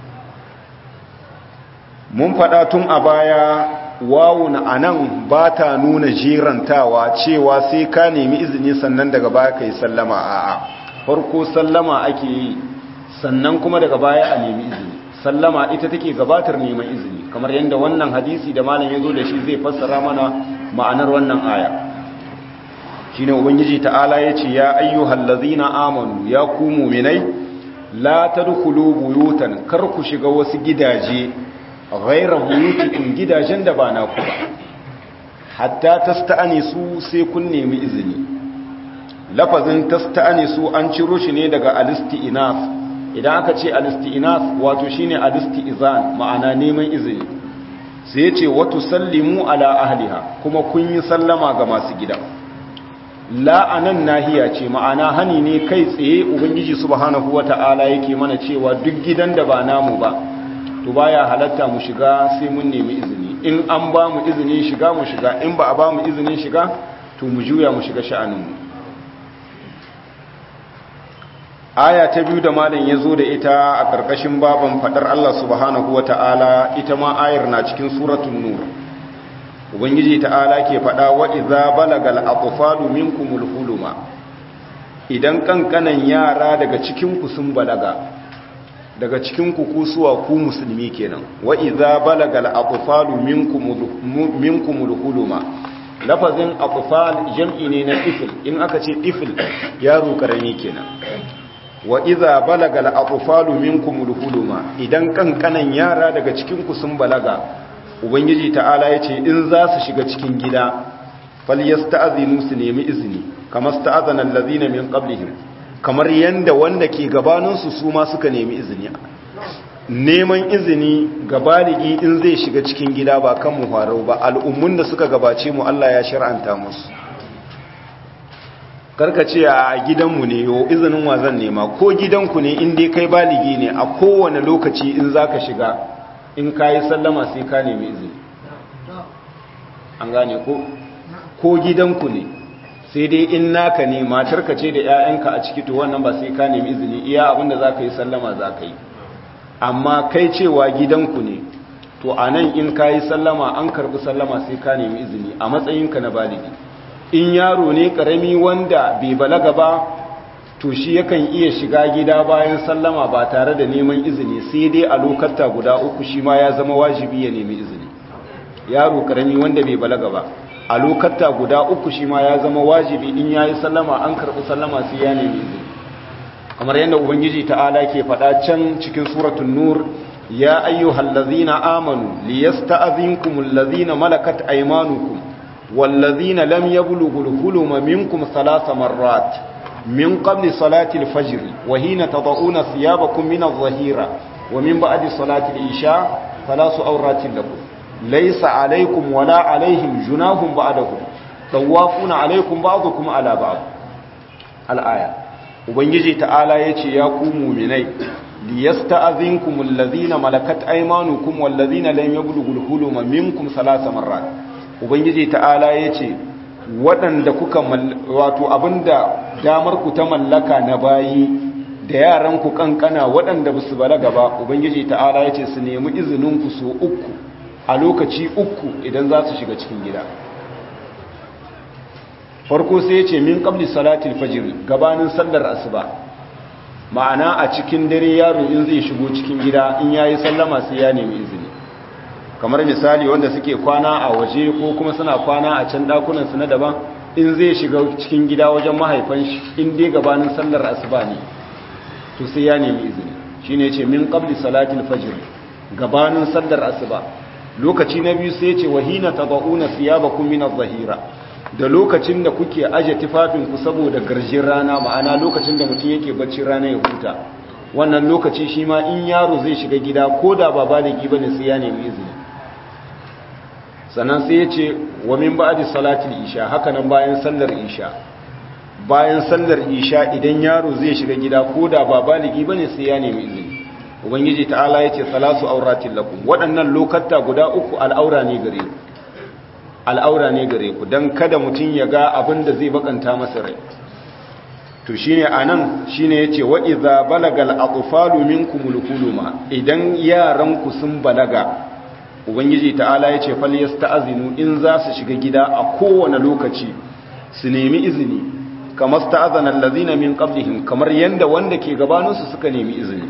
mun faɗa tun a baya wawun anan ba ta nuna jirantawa cewa sai ka nemi izini sannan daga baya ka yi sallama a'a farko sallama ake yi sannan kuma daga baya a nemi izini sallama ita take gabatar neman izini kamar yadda wannan hadisi da malam ya zo da shi zai fassara mana ma'anar wannan aya shine ubangiji ta'ala ya ce ya ayyuhal ladzina amanu ya ku mu'minai la tadkhulu buyutan kar ku shiga wasu gidaje ghayra buyutikum gidajen da ba naku ba hatta tasta'nisu sai kun nemi izini lafazin tasta'nisu an ciro shi ne daga alisti'naf idan aka ce alisti'naf wato shine alisti'zan ma'ana neman izini sai yace wa tusallimu ala ahliha kuma kun yi sallama ga masu gida la'anan nahiya ce ma'ana hani ne kai tsaye ubangiji subhanahu wata'ala yake mana cewa duk gidan da ba namu ba to baya halatta mu shiga sai mun nemi izini in an ba mu izinin shiga mu shiga in ba a ba mu izinin shiga to mu juya mu shiga sha'aninmu aya ta biyu da malam ya zo da ita a ƙarƙashin baban faɗar Allah subhanahu wata'ala ita ma ayar na cikin suratun nur ubangiji ta'ala ke faɗa wa iza balagal atfalu minkumul huluma idan kankanan yara daga cikin ku sun balaga daga cikin ku kusuwa ku musulmi kenan wa iza balagal atfalu minkumul minkumul huluma lafazin atfal jam'i ne na tifl in aka ce tifl yaro karami kenan wa iza balagal atfalu minkumul huluma idan kankanan yara daga cikin ku sun balaga ubangiji ta'ala ya ce in za su shiga cikin gida falyasta'zinu su nemi izini kamar sta'azana allazina min qablihim kamar yanda wanda ke gabanin su su ma suka nemi izini neman izini ga baligi in zai shiga cikin gida ba kan mu farau ba al'ummun da suka gabace mu Allah ya shar'anta musu karkace a gidanmu ne yo izinin wa zan nema ko gidanku ne in dai kai baligi ne a kowane lokaci in zaka shiga in ka yi sallama sai ka nemi izini an gane ko ko gidanku ne sai dai in naka ne matarka ce da 'ya'yanka a ciki to wannan ba sai ka nemi izini iya abinda za ka yi sallama za ka yi amma kai cewa gidanku ne to a nan in ka yi sallama an karbi sallama sai ka nemi izini a matsayinka na baligi in yaro ne karami wanda bai balaga ba to shi yakan iya shiga gida bayan sallama ba tare da neman izini sai dai a lokata guda uku shi ma ya zama wajibi ya nemi izini yaro karami wanda bai balaga ba a lokata guda uku shi ma ya zama wajibi in ya yi sallama an karɓi sallama sai ya nemi izini kamar yadda ubangiji ta'ala ke faɗa can cikin suratun nur ya ayyuhal ladzina amanu liyasta'zinkumul ladzina malakat aymanukum wal ladzina lam yablughul huluma minkum thalatha marrat من قبل صلاة الفجر وحين تضعون ثيابكم من الظهيرة ومن بعد صلاة العشاء ثلاث أورات لكم ليس عليكم ولا عليهم جناح بعدهم طوافون عليكم بعضكم على بعض الآية ubangiji ta'ala yace ya ku mu'minai liyasta'zinkum alladhina malakat aymanukum walladhina lam yablughul huluma minkum thalatha marrat ubangiji ta'ala yace waɗanda kuka wato abinda damar ku ta mallaka na bayi da yaran ku kankana waɗanda ba su balaga ba ubangiji ta'ala ya ce su nemi izinin ku so uku a lokaci uku idan za su shiga cikin gida farko sai ya ce min qabli salatil fajr gabanin sallar asuba ma'ana a cikin dare yaro in zai shigo cikin gida in yayi sallama sai ya nemi izini kamar misali wanda suke kwana a waje ko kuma suna kwana a can dakunan su na daban in zai shiga cikin gida wajen mahaifan shi in dai gabanin sallar asuba ne to sai ya nemi izini shine yace min qabli salatil fajr gabanin sallar asuba lokaci na biyu sai yace wahina tad'una thiyabakum min adh-dhahira da lokacin da kuke aje tufafin ku saboda garjin rana ma'ana lokacin da mutum yake bacci rana ya huta wannan lokaci shi ma in yaro zai shiga gida ko da ba baligi bane sai ya nemi izini sannan sai ya ce wa min ba'di salatil isha haka nan bayan sallar isha bayan sallar isha idan yaro zai shiga gida ko da ba baligi bane sai ya nemi izini ubangiji ta'ala yace salasu auratin lakum waɗannan lokata guda uku al'aura ne gare ku al'aura ne gare ku dan kada mutun ya ga abin da zai bakanta masa rai to shine anan shine yace wa idza balagal atfalu minkumul huluma idan yaran ku sun balaga ubangiji ta'ala yace fal yasta'zinu in za su shiga gida a kowane lokaci su nemi izini kamar sta'azana allazina min qablihim kamar yanda wanda ke gabaninsu suka nemi izini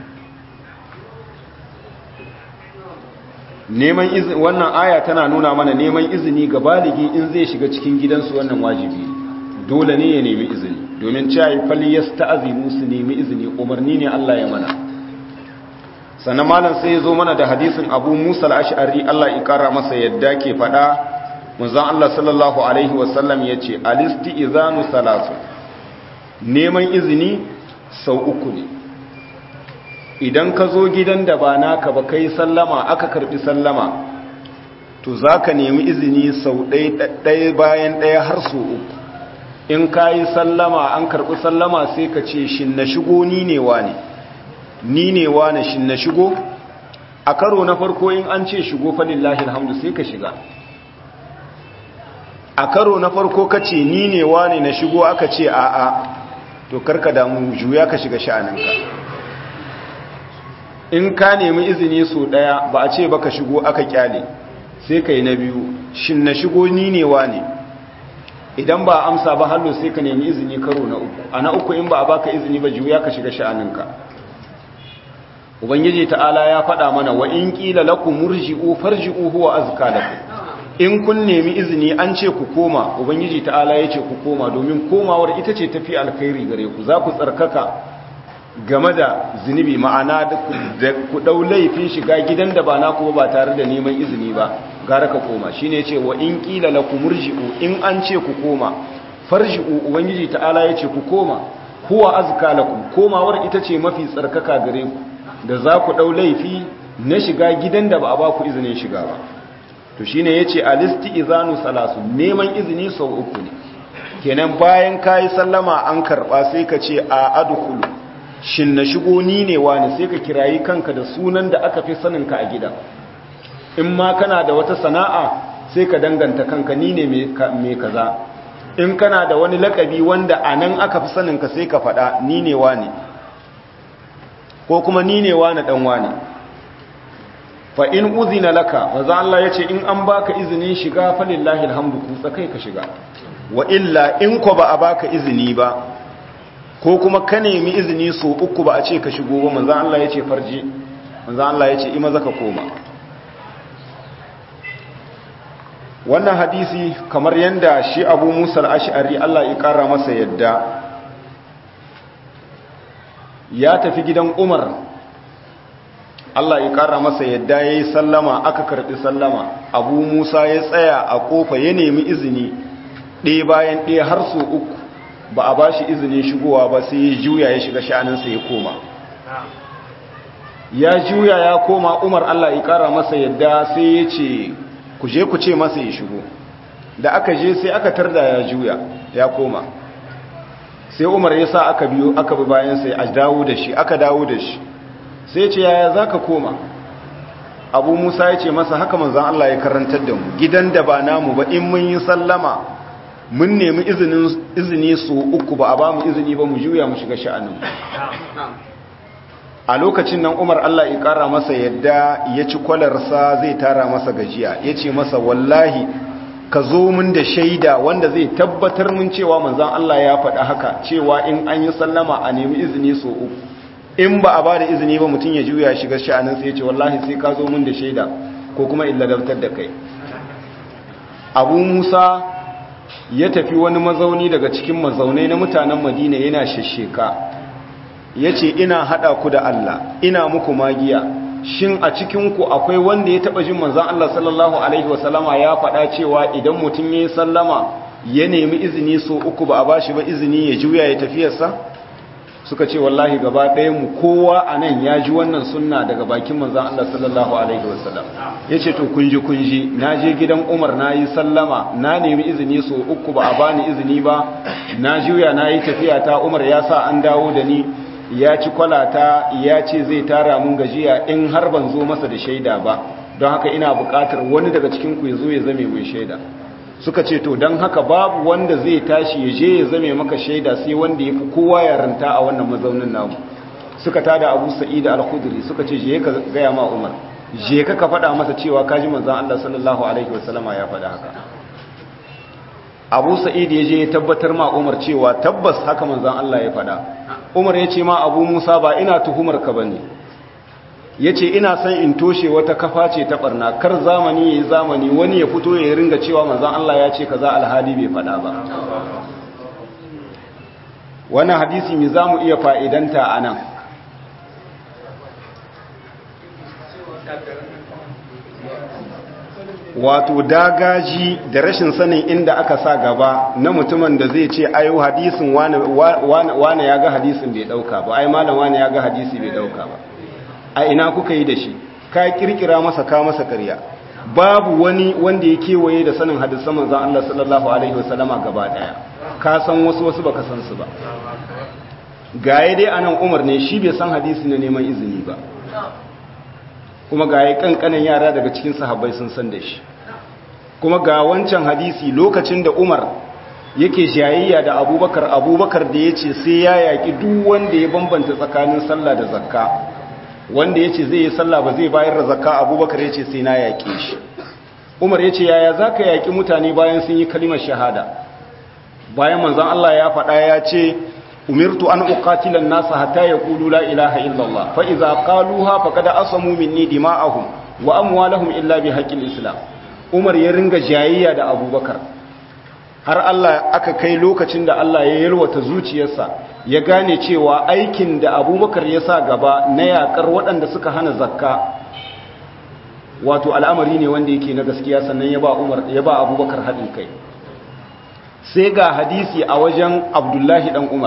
neman izini wannan aya tana nuna mana neman izini ga baligi in zai shiga cikin gidansu wannan wajibi dole ne ya nemi izini domin cewa fali yasta'zinu su nemi izini umarni ne Allah ya mana sannan malam sai ya zo mana da hadisin Abu Musa al-Ash'ari Allah ya kara masa yadda ke fada manzon Allah sallallahu alaihi wasallam yace alisti'zanu salatu neman izini sau uku ne idan ka zo gidan da ba naka ba kai sallama aka karbi sallama to zaka nemi izini sau ɗaya bayan ɗaya har sau uku in ka yi sallama an karbi sallama sai ka ce shin na shigo ni ne wa ne ni ne wa ne shin na shigo a karo na farko in an ce shigo falillahi alhamdu sai ka shiga a karo na farko ka ce ni ne wa ne na shigo aka ce a'a to karka damu juya ka shiga sha'aninka in ka nemi izini so daya ba a ce baka shigo aka kyale sai kai na biyu shin na shigo ni ne wa ne idan ba amsa ba hallo sai ka nemi izini karo na uku a na uku in ba a baka izini ba juya ka shiga sha'aninka ubangiji ta'ala ya faɗa mana wa in qila lakum murji'u farji'u huwa azka lakum in kun nemi izini an ce ku koma ubangiji ta'ala ya ce ku koma domin komawar ita ce tafi alkhairi gare ku za ku tsarkaka game da zunubi ma'ana da ku dau laifin shiga gidan da ba naku ba tare da neman izini ba gara ka koma shine yace wa in qila lakum murji'u in an ce ku koma farji'u ubangiji ta'ala ya ce ku koma huwa azka lakum komawar ita ce mafi tsarkaka gare ku da za ku dau laifi na shiga gidan da ba a ba ku izinin shiga ba to shine yace alisti izanu salasu neman izini sau uku ne kenan bayan kai sallama an karba sai ka ce a adkhulu shin na shigo ni ne wani sai ka kirayi kanka da sunan da aka fi sanin ka a gida in ma kana da wata sana'a sai ka danganta kanka ni ne me kaza in kana da wani lakabi wanda anan aka fi sanin ka sai ka faɗa ni ne wani ko kuma ni ne wani dan wani fa in uzina laka maza Allah ya ce in an baka izinin shiga falillahi alhamdu kutsa kai ka shiga wa illa in ko ba a baka izini ba ko kuma ka nemi izini so uku ba a ce ka shigo ba manzo Allah ya ce farji manzo Allah ya ce ima zaka koma wannan hadisi kamar yanda shi Abu Musa al-Ash'ari Allah ya kara masa yadda ya tafi gidan Umar Allah ya ƙara masa yadda ya yi sallama aka karɓi sallama abu musa ya tsaya a ƙofa ya nemi izini ɗaya bayan ɗaya har so uku ba a ba shi izinin shigowa ba sai ya juya ya shiga sha'aninsa ya koma ya juya ya koma umar Allah ya ƙara masa yadda sai ya ce ku je ku ce masa ya shigo da aka je sai aka tarda ya juya ya koma sai umar ya sa aka biyo aka bi bayan sai a dawo da shi aka dawo da shi sai ce yaya za ka koma abu musa ya ce masa haka manzan Allah ya karantar da mu gidan da ba namu ba in mun yi sallama mun nemi izini su uku ba a ba mu izini ba mu juya mu shiga sha'anin a lokacin nan umar Allah ya kara masa yadda ya ci kwalarsa zai tara masa gajiya ya ce masa wallahi ka zo mun da shaida wanda zai tabbatar mun cewa manzan Allah ya faɗa haka cewa in an yi sallama a nemi izini so uku in ba a ba da izini ba mutum ya juya shiga sha'anin sai ya ce wallahi sai ka zo mun da shaida ko kuma illa dabtar da kai abu musa ya tafi wani mazauni daga cikin mazaunai na mutanen madina yana shasheka ya ce ina haɗa ku da allah ina muku magiya shin a cikinku akwai wanda ya taɓa jin manzan allah sallallahu alaihi wasallama ya faɗa cewa idan mutum ya yi sallama ya nemi izini so uku ba a ba shi ba izini ya juya ya tafiyarsa suka ce wallahi gaba ɗaya mu kowa a nan ya ji wannan sunna daga bakin manzan Allah sallallahu alaihi wasallam ya ce to kunji kunji na je gidan umar na yi sallama na nemi izini so uku ba a bani izini ba na juya na yi tafiya ta umar ya sa an dawo da ni ya ci kwalata ya ce zai tara mun gajiya in har ban zo masa da shaida ba don haka ina buƙatar wani daga cikin ku ya zo ya zame mai shaida suka ce to don haka babu wanda zai tashi ya je ya zame maka shaida sai wanda ya fi kowa yaranta a wannan mazaunin namu suka tada abu sa'id al-khudri suka ce je ka gaya ma umar je ka ka faɗa masa cewa kaji manzon Allah sallallahu alaihi wasallama ya faɗa haka abu sa'id ya je ya tabbatar ma umar cewa tabbas haka manzon Allah ya faɗa umar ya ce ma abu musa ba ina tuhumar ka bane ya ce ina son in toshe wata kafa ce ta barna kar zamani ya yi zamani wani ya fito ya ringa cewa manzan Allah ya ce kaza alhali bai faɗa ba wannan hadisi mai za mu iya fa'idanta a nan wato dagaji da rashin sanin inda aka sa gaba na mutumin da zai ce ayo hadisin wane ya ga hadisin bai dauka ba ai malam wane ya ga hadisi bai dauka ba a ina kuka yi da shi ka kirkira masa ka masa karya babu wani wanda ya kewaye da sanin hadisan manzon Allah sallallahu alaihi wasallama gaba daya ka san wasu wasu baka san su ba gaye dai anan Umar ne shi bai san hadisi na neman izini ba kuma gaye kankanan yara daga cikin sahabbai sun san da shi kuma ga wancan hadisi lokacin da Umar yake jayayya da Abubakar Abubakar da yace sai ya yaki duk wanda ya bambanta tsakanin sallah da zakka wanda ya ce zai yi sallah ba zai bayar da zakka abubakar ya ce sai na yaƙe shi umar ya ce yaya za ka yaƙi mutane bayan sun yi kalimar shahada bayan manzan Allah ya faɗa ya ce umirtu an uqatilan nasa hatta yaqulu la ilaha illallah fa idza qaluha faqad asamu minni dima'ahum wa amwalahum illa bi haqqil islam umar ya ringa jayayya da abubakar har Allah aka kai lokacin da Allah ya yalwata zuciyarsa ya gane cewa aikin da abubakar ya sa gaba na yakar waɗanda suka hana zakka wato al'amari ne wanda yake na gaskiya sannan ya ba umar ya ba abubakar haɗin kai sai ga hadisi a wajen abdullahi ɗan umar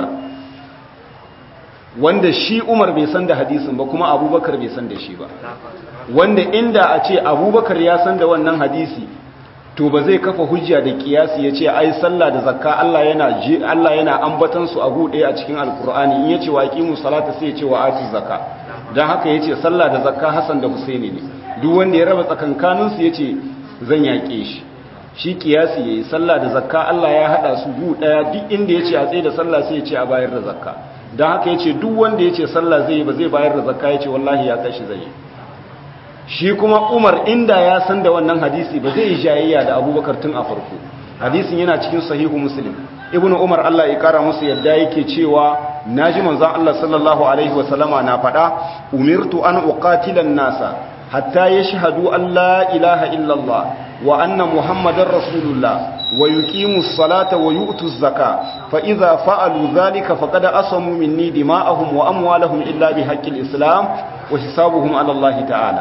wanda shi umar bai san da hadisin ba kuma abubakar bai san da shi ba wanda inda a ce abubakar ya san da wannan hadisi to ba zai kafa hujja da kiyasi ya ce ai sallah da zakka Allah yana Allah yana ambatan su a gude a cikin alkur'ani in yace wa aqimu salata sai ya ce wa ati zakka dan haka yace sallah da zakka Hassan da Husaini ne duk wanda ya raba tsakankanin su yace zan yake shi shi kiyasi yayi sallah da zakka Allah ya hada su gu daya duk inda yace a tsaye da sallah sai yace a bayar da zakka dan haka yace duk wanda yace sallah zai ba zai bayar da zakka yace wallahi ya kashi zai shi kuma umar inda ya san da wannan hadisi ba zai yi jayayya da abubakar tun a farko hadisin yana cikin sahihu muslim ibn umar allah ya kara musu yadda yake cewa naji manzon allah sallallahu alaihi wasallama na faɗa umirtu an uqatilan nasa hatta yashhadu an la ilaha illallah wa anna muhammadar rasulullah wa yuqimu salata wa yu'tu zaka fa idza fa'alu dhalika faqad asamu minni dima'ahum wa amwalahum illa bi haqqil islam wa hisabuhum ala allah ta'ala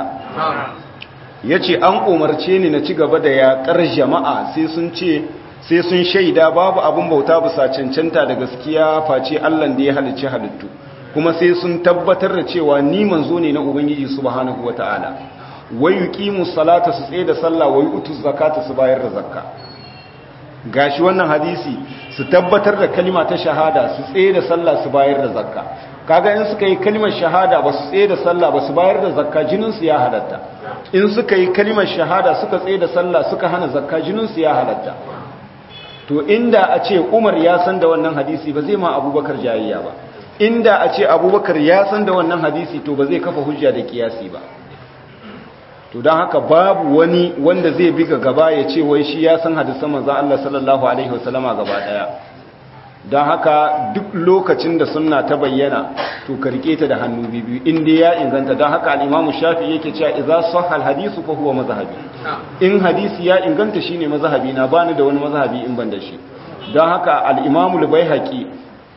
yace an umarce ni na ci gaba da yaƙar jama'a sai sun ce sai sun shaida babu abin bauta bisa cancanta da gaskiya face Allah da ya halicci halittu kuma sai sun tabbatar da cewa ni manzo ne na ubangiji subhanahu wataala wa yuqimu salata su tsaye da sallah wa yu'tu zakata su bayar da zakka gashi wannan hadisi su tabbatar da kalima ta shahada su tsaye da sallah su bayar da zakka kaga in suka yi kalimar shahada ba su tsaye da sallah ba su bayar da zakka jinin su ya halatta in suka yi kalimar shahada suka tsaye da sallah suka hana zakka jinin su ya halatta to inda a ce Umar ya san da wannan hadisi ba zai ma Abubakar jayayya ba inda a ce Abubakar ya san da wannan hadisi to ba zai kafa hujja da kiyasi ba to don haka babu wani wanda zai biga gaba ya ce wai shi ya san hadisan manzo Allah sallallahu alaihi wasallama gaba daya don haka duk lokacin da sunna ta bayyana to ka rike ta da hannu biyu inda ya inganta don haka al-Imam Shafi'i yake cewa idza sahha al-hadisu fa huwa mazhabi in hadisi ya inganta shine mazhabi na bani da wani mazhabi in ban da shi don haka al-Imam al-Baihaqi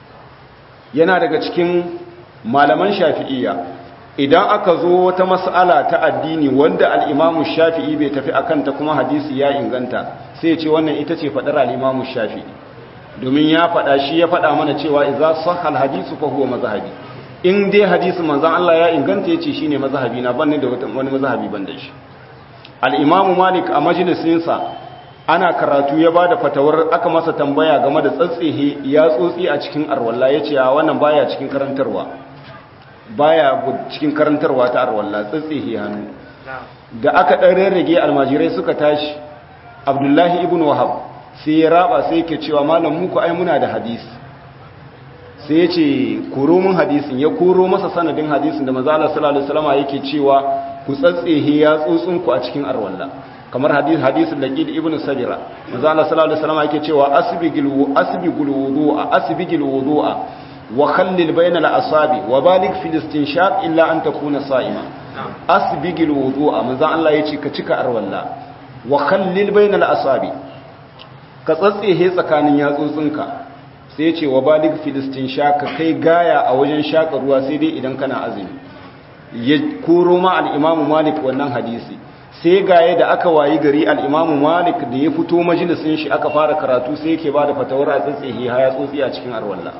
yana daga cikin malaman Shafi'iyya idan aka zo wata mas'ala ta addini wanda al-Imam Shafi'i bai tafi akan ta kuma hadisi ya inganta sai ya ce wannan ita ce fadar al-Imam Shafi'i domin ya faɗa shi ya faɗa mana cewa idza sahal hadisu fa huwa mazhabi in dai hadisin manzon Allah ya inganta yace shine mazhabi na ban da wani mazhabi ban da shi al-imamu malik a majalisinsa ana karatu ya bada fatawar aka masa tambaya game da tsatsehe ya tsotsi a cikin arwalla yace a wannan baya cikin karantarwa baya cikin karantarwa ta arwalla tsatsehe hannu da aka dan rarrage almajirai suka tashi abdullahi ibn wahab sai ya raba sai yake cewa malam muku ai muna da hadisi sai ya ce koro mun hadisin ya koro masa sanadin hadisin da manzo Allah sallallahu alaihi wasallam yake cewa ku tsatsehe ya tsotsin ku a cikin arwalla kamar hadis hadisin laqid ibn sabira manzo Allah sallallahu alaihi wasallam yake cewa asbigil asbigul wudu'a asbigil wudu'a wa khallil bayna al-asabi wa balig fil istinshaq illa an takuna sa'ima asbigil wudu'a manzo Allah yace ka cika arwalla wa khallil bayna al-asabi ka tsatsehe tsakanin yatsotsinka sai yace wa balig fil istinshaq kai gaya a wajen shaka ruwa sai dai idan kana azumi ya koro ma al-imamu malik wannan hadisi sai gaye da aka wayi gari al'imamu malik da ya fito majalisun shi aka fara karatu sai yake ba da fatawar a tsatsihi haya tsotsi a cikin arwallah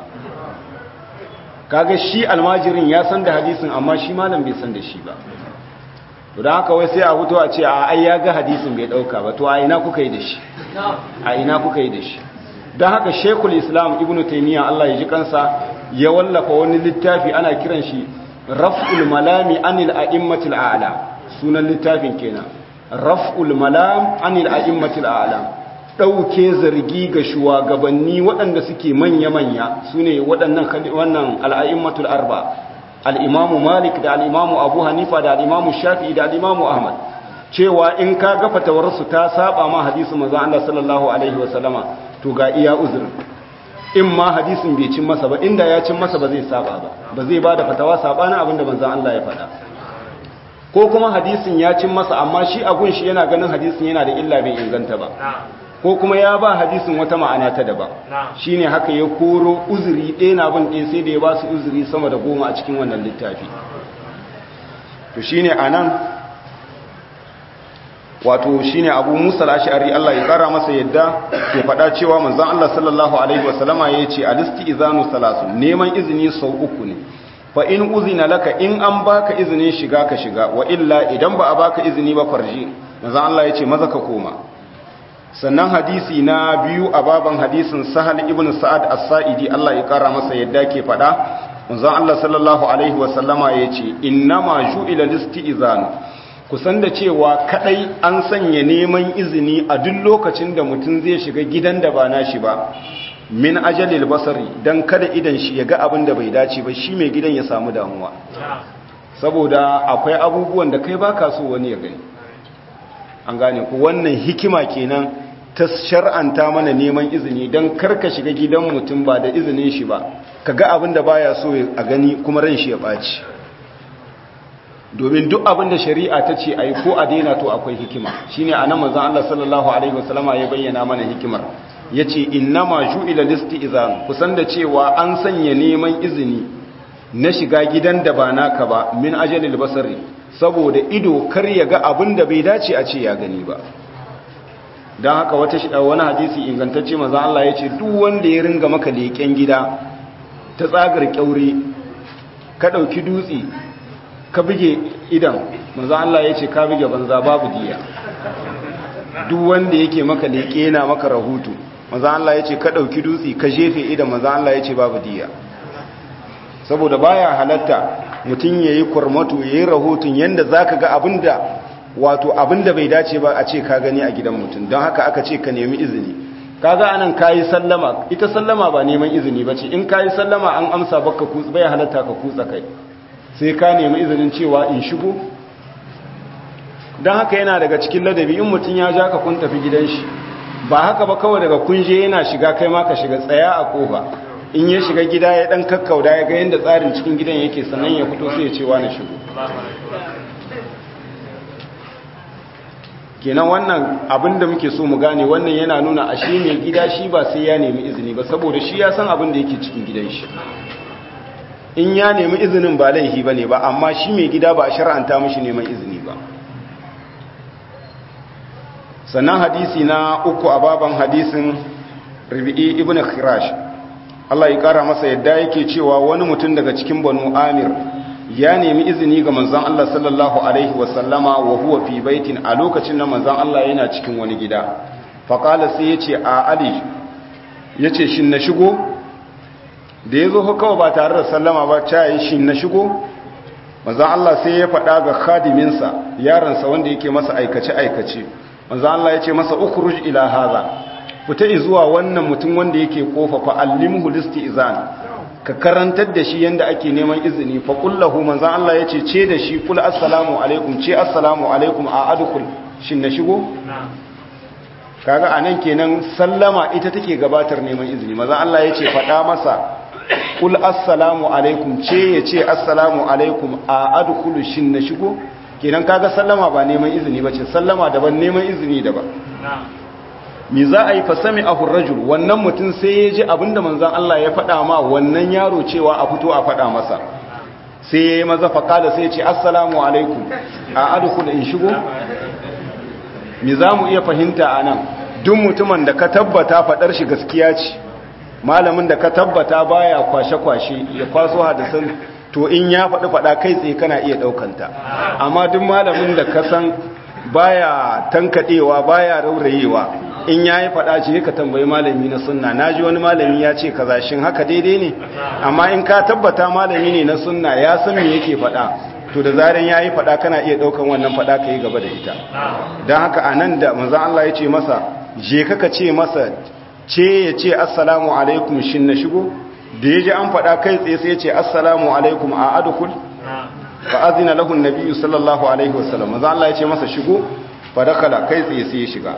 kaga shi almajirin ya san da hadisin amma shi malam bai san da shi ba to da haka wai sai a fito a ce a ai ya ga hadisin bai dauka ba to a ina kuka yi da shi a ina kuka yi da shi don haka shekul islam ibnu taimiyya allah ya ji kansa ya wallafa wani littafi ana kiran shi raf'ul malami anil a'immatil a'la sunan littafin kenan raf'ul malam anil a'immatil a'lam dauke zargi ga shugabanni waɗanda suke manya-manya sune waɗannan wannan al'a'immatul arba al-imamu malik da al-imamu abu hanifa da al-imamu shafi'i da al-imamu ahmad cewa in ka ga fatawarsu ta saba ma hadisi manzon Allah sallallahu alaihi wasallama to ga iya uzurin in ma hadisin bai cin masa ba inda ya cin masa ba zai saba ba ba zai bada fatawa sabanin abinda manzon Allah ya faɗa ko kuma hadisin ya cin masa amma shi a gunshi yana ganin hadisin yana da illa bai inganta ba ko kuma ya ba hadisin wata ma'ana ta daba shine haka ya koro uzuri ɗaya na bin ɗaya sai da ya ba su uzuri sama da goma a cikin wannan littafi to shine anan wato shine abu musa al-ash'ari Allah ya kara masa yadda ke faɗa cewa manzon Allah sallallahu alaihi wasallama yace al-istizanu salasu neman izini sau uku ne fa in uzina laka in an baka izinin shiga ka shiga wa illa idan ba a baka izini ba farji manzon Allah yace maza ka koma sannan hadisi na biyu a baban hadisin sahal ibn sa'ad as-sa'idi Allah ya kara masa yadda ke faɗa manzon Allah sallallahu alaihi wasallama yace innama ju'ila listizanu kusan da cewa kadai an sanya neman izini a duk lokacin da mutum zai shiga gidan da ba nashi ba min ajalil basari dan kada idan shi ya ga abin da bai dace ba shi mai gidan ya samu damuwa saboda akwai abubuwan da kai baka so wani ya gani an gane ku wannan hikima kenan ta shar'anta mana neman izini dan karka shiga gidan mutum ba da izinin shi ba kaga abin da baya so a gani kuma ran shi ya baci domin duk abin da shari'a ta ce a yi ko a daina to akwai hikima shi ne a nan manzan Allah sallallahu Alaihi wasallama ya bayyana mana hikimar ya ce inna ma ju'ila listi izan kusan da cewa an sanya neman izini na shiga gidan da ba naka ba min ajalil basari saboda ido kar ya ga abin da bai dace a ce ya gani ba don haka wata wani hadisi ingantacce manzan Allah ya ce duk wanda ya ringa maka leƙen gida ta tsagar kyaure ka ɗauki dutse ka buge idan manzo Allah ya ce ka buge banza babu diya duk wanda yake maka leke yana maka rahoto manzo Allah ya ce ka dauki dutsi ka jefe idan manzo Allah ya ce babu diya saboda baya halatta mutum yayi kurmato yayi rahoton yanda zaka ga abinda wato abinda bai dace ba a ce ka gani a gidan mutum don haka aka ce ka nemi izini kaga anan kayi sallama ita sallama ba neman izini bace in kayi sallama an amsa baka kutsa bai halatta ka kutsa kai sai ka nemi izinin cewa in shigo don haka yana daga cikin ladabi in mutum ya ja ka kun tafi gidan shi ba haka ba kawai daga kunje yana shiga kai ma ka shiga tsaya a kofa in ya shiga gida ya dan kakkauda ya ga yadda tsarin cikin gidan yake sannan ya fito sai ya ce na shigo kenan wannan abin da muke so mu gane wannan yana nuna ashe mai gida shi ba sai ya nemi izini ba saboda shi ya san abin da yake cikin gidan shi in ya nemi izinin ba laifi ba ne ba amma shi mai gida ba a shar'anta mashi neman izini ba sannan hadisi na uku a baban hadisin Rabi'i ibn Khirash Allah ya kara masa yadda yake cewa wani mutum daga cikin Banu Amir ya nemi izini ga manzon Allah sallallahu alaihi wasallama wa huwa fi baitin a lokacin da manzon Allah yana cikin wani gida faqala sai yace a Ali yace shin na shigo da yazo kawai ba tare da sallama ba ta yi shin na shigo manzon Allah sai ya faɗa ga khadiminsa yaransa wanda yake masa aikace aikace manzon Allah yace masa ukhruj ila hadha fita zuwa wannan mutum wanda yake kofa fa allimhu listi'zan ka karantar da shi yanda ake neman izini fa kullahu manzon Allah yace ce da shi kul assalamu alaikum ce assalamu alaikum a adkhul shin na shigo kaga anan kenan sallama ita take gabatar neman izini manzon Allah yace fada masa kul assalamu alaikum ce yace assalamu alaikum a adkhul shin na shigo kenan kaga sallama ba neman izini bace sallama daban neman izini daban mi za a yi fasami a hurrajul wannan mutum sai ya ji abinda manzan Allah ya faɗa ma wannan yaro cewa a fito a faɗa masa sai ya yi maza faƙada sai ya ce assalamu alaikum a aduku da in shigo mi za mu iya fahimta a nan duk mutumin da ka tabbata faɗar shi gaskiya ce malamin da ka tabbata baya kwashe-kwashe ya kwaso hadisan to in ya faɗi faɗa kai tsaye kana iya ɗaukanta amma duk malamin da ka san baya tankaɗewa baya raurayewa in ya yi faɗa ce ka tambayi malami na sunna na ji wani malami ya ce kaza shin haka daidai ne amma in ka tabbata malami ne na sunna ya san me yake faɗa to da zaren ya yi faɗa kana iya ɗaukan wannan faɗa ka yi gaba da ita don haka a nan da manzan Allah ya ce masa je ka ce masa ce ya ce assalamu alaikum shin na shigo da ya ji an faɗa kai tsaye sai ya ce assalamu alaikum a adukul fa azina lahu nabiyyu sallallahu alaihi wasallam manzan Allah ya ce masa shigo fa dakala kai tsaye sai ya shiga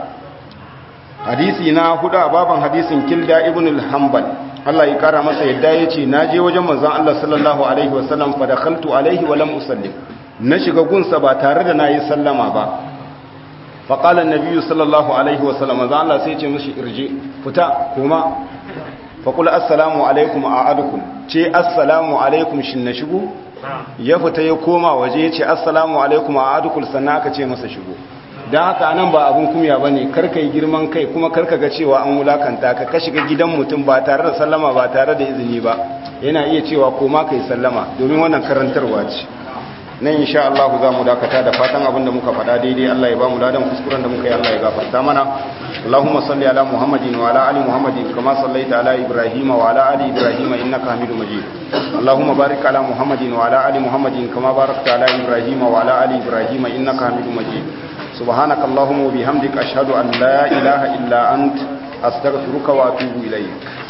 hadisi na hudu a baban hadisin kilda ibn al-hanbal Allah ya kara masa yadda yace naje wajen manzon Allah sallallahu alaihi wasallam fa dakhaltu alaihi wa lam usallim na shiga gunsa ba tare da nayi sallama ba fa qala an-nabiy sallallahu alaihi wasallam manzon Allah sai ya ce mishi irji fita kuma fa qul assalamu alaikum a'adukum ce assalamu alaikum shin na shigo ya fita ya koma waje ya ce assalamu alaikum a'adukum sannan aka ce masa shigo don haka nan ba abin kumya ba ne karka yi girman kai kuma karka ga cewa an wulakanta ka ka shiga gidan mutum ba tare da sallama ba tare da izini ba yana iya cewa koma ka yi sallama domin wannan karantarwa ce nan insha Allah za mu dakata da fatan abin da muka faɗa daidai Allah ya ba mu ladan kuskuren da muka yi Allah ya gafarta mana Allahumma salli ala Muhammadin wa ala ali Muhammadin kama sallaita ala Ibrahim wa ala ali Ibrahim innaka Hamidum Majid Allahumma barik ala Muhammadin wa ala ali Muhammadin kama barakta ala Ibrahim wa ala ali Ibrahim innaka Hamidum Majid سبحانك اللهم وبحمدك أشهد أن لا إله إلا أنت أستغفرك وأتوب إليك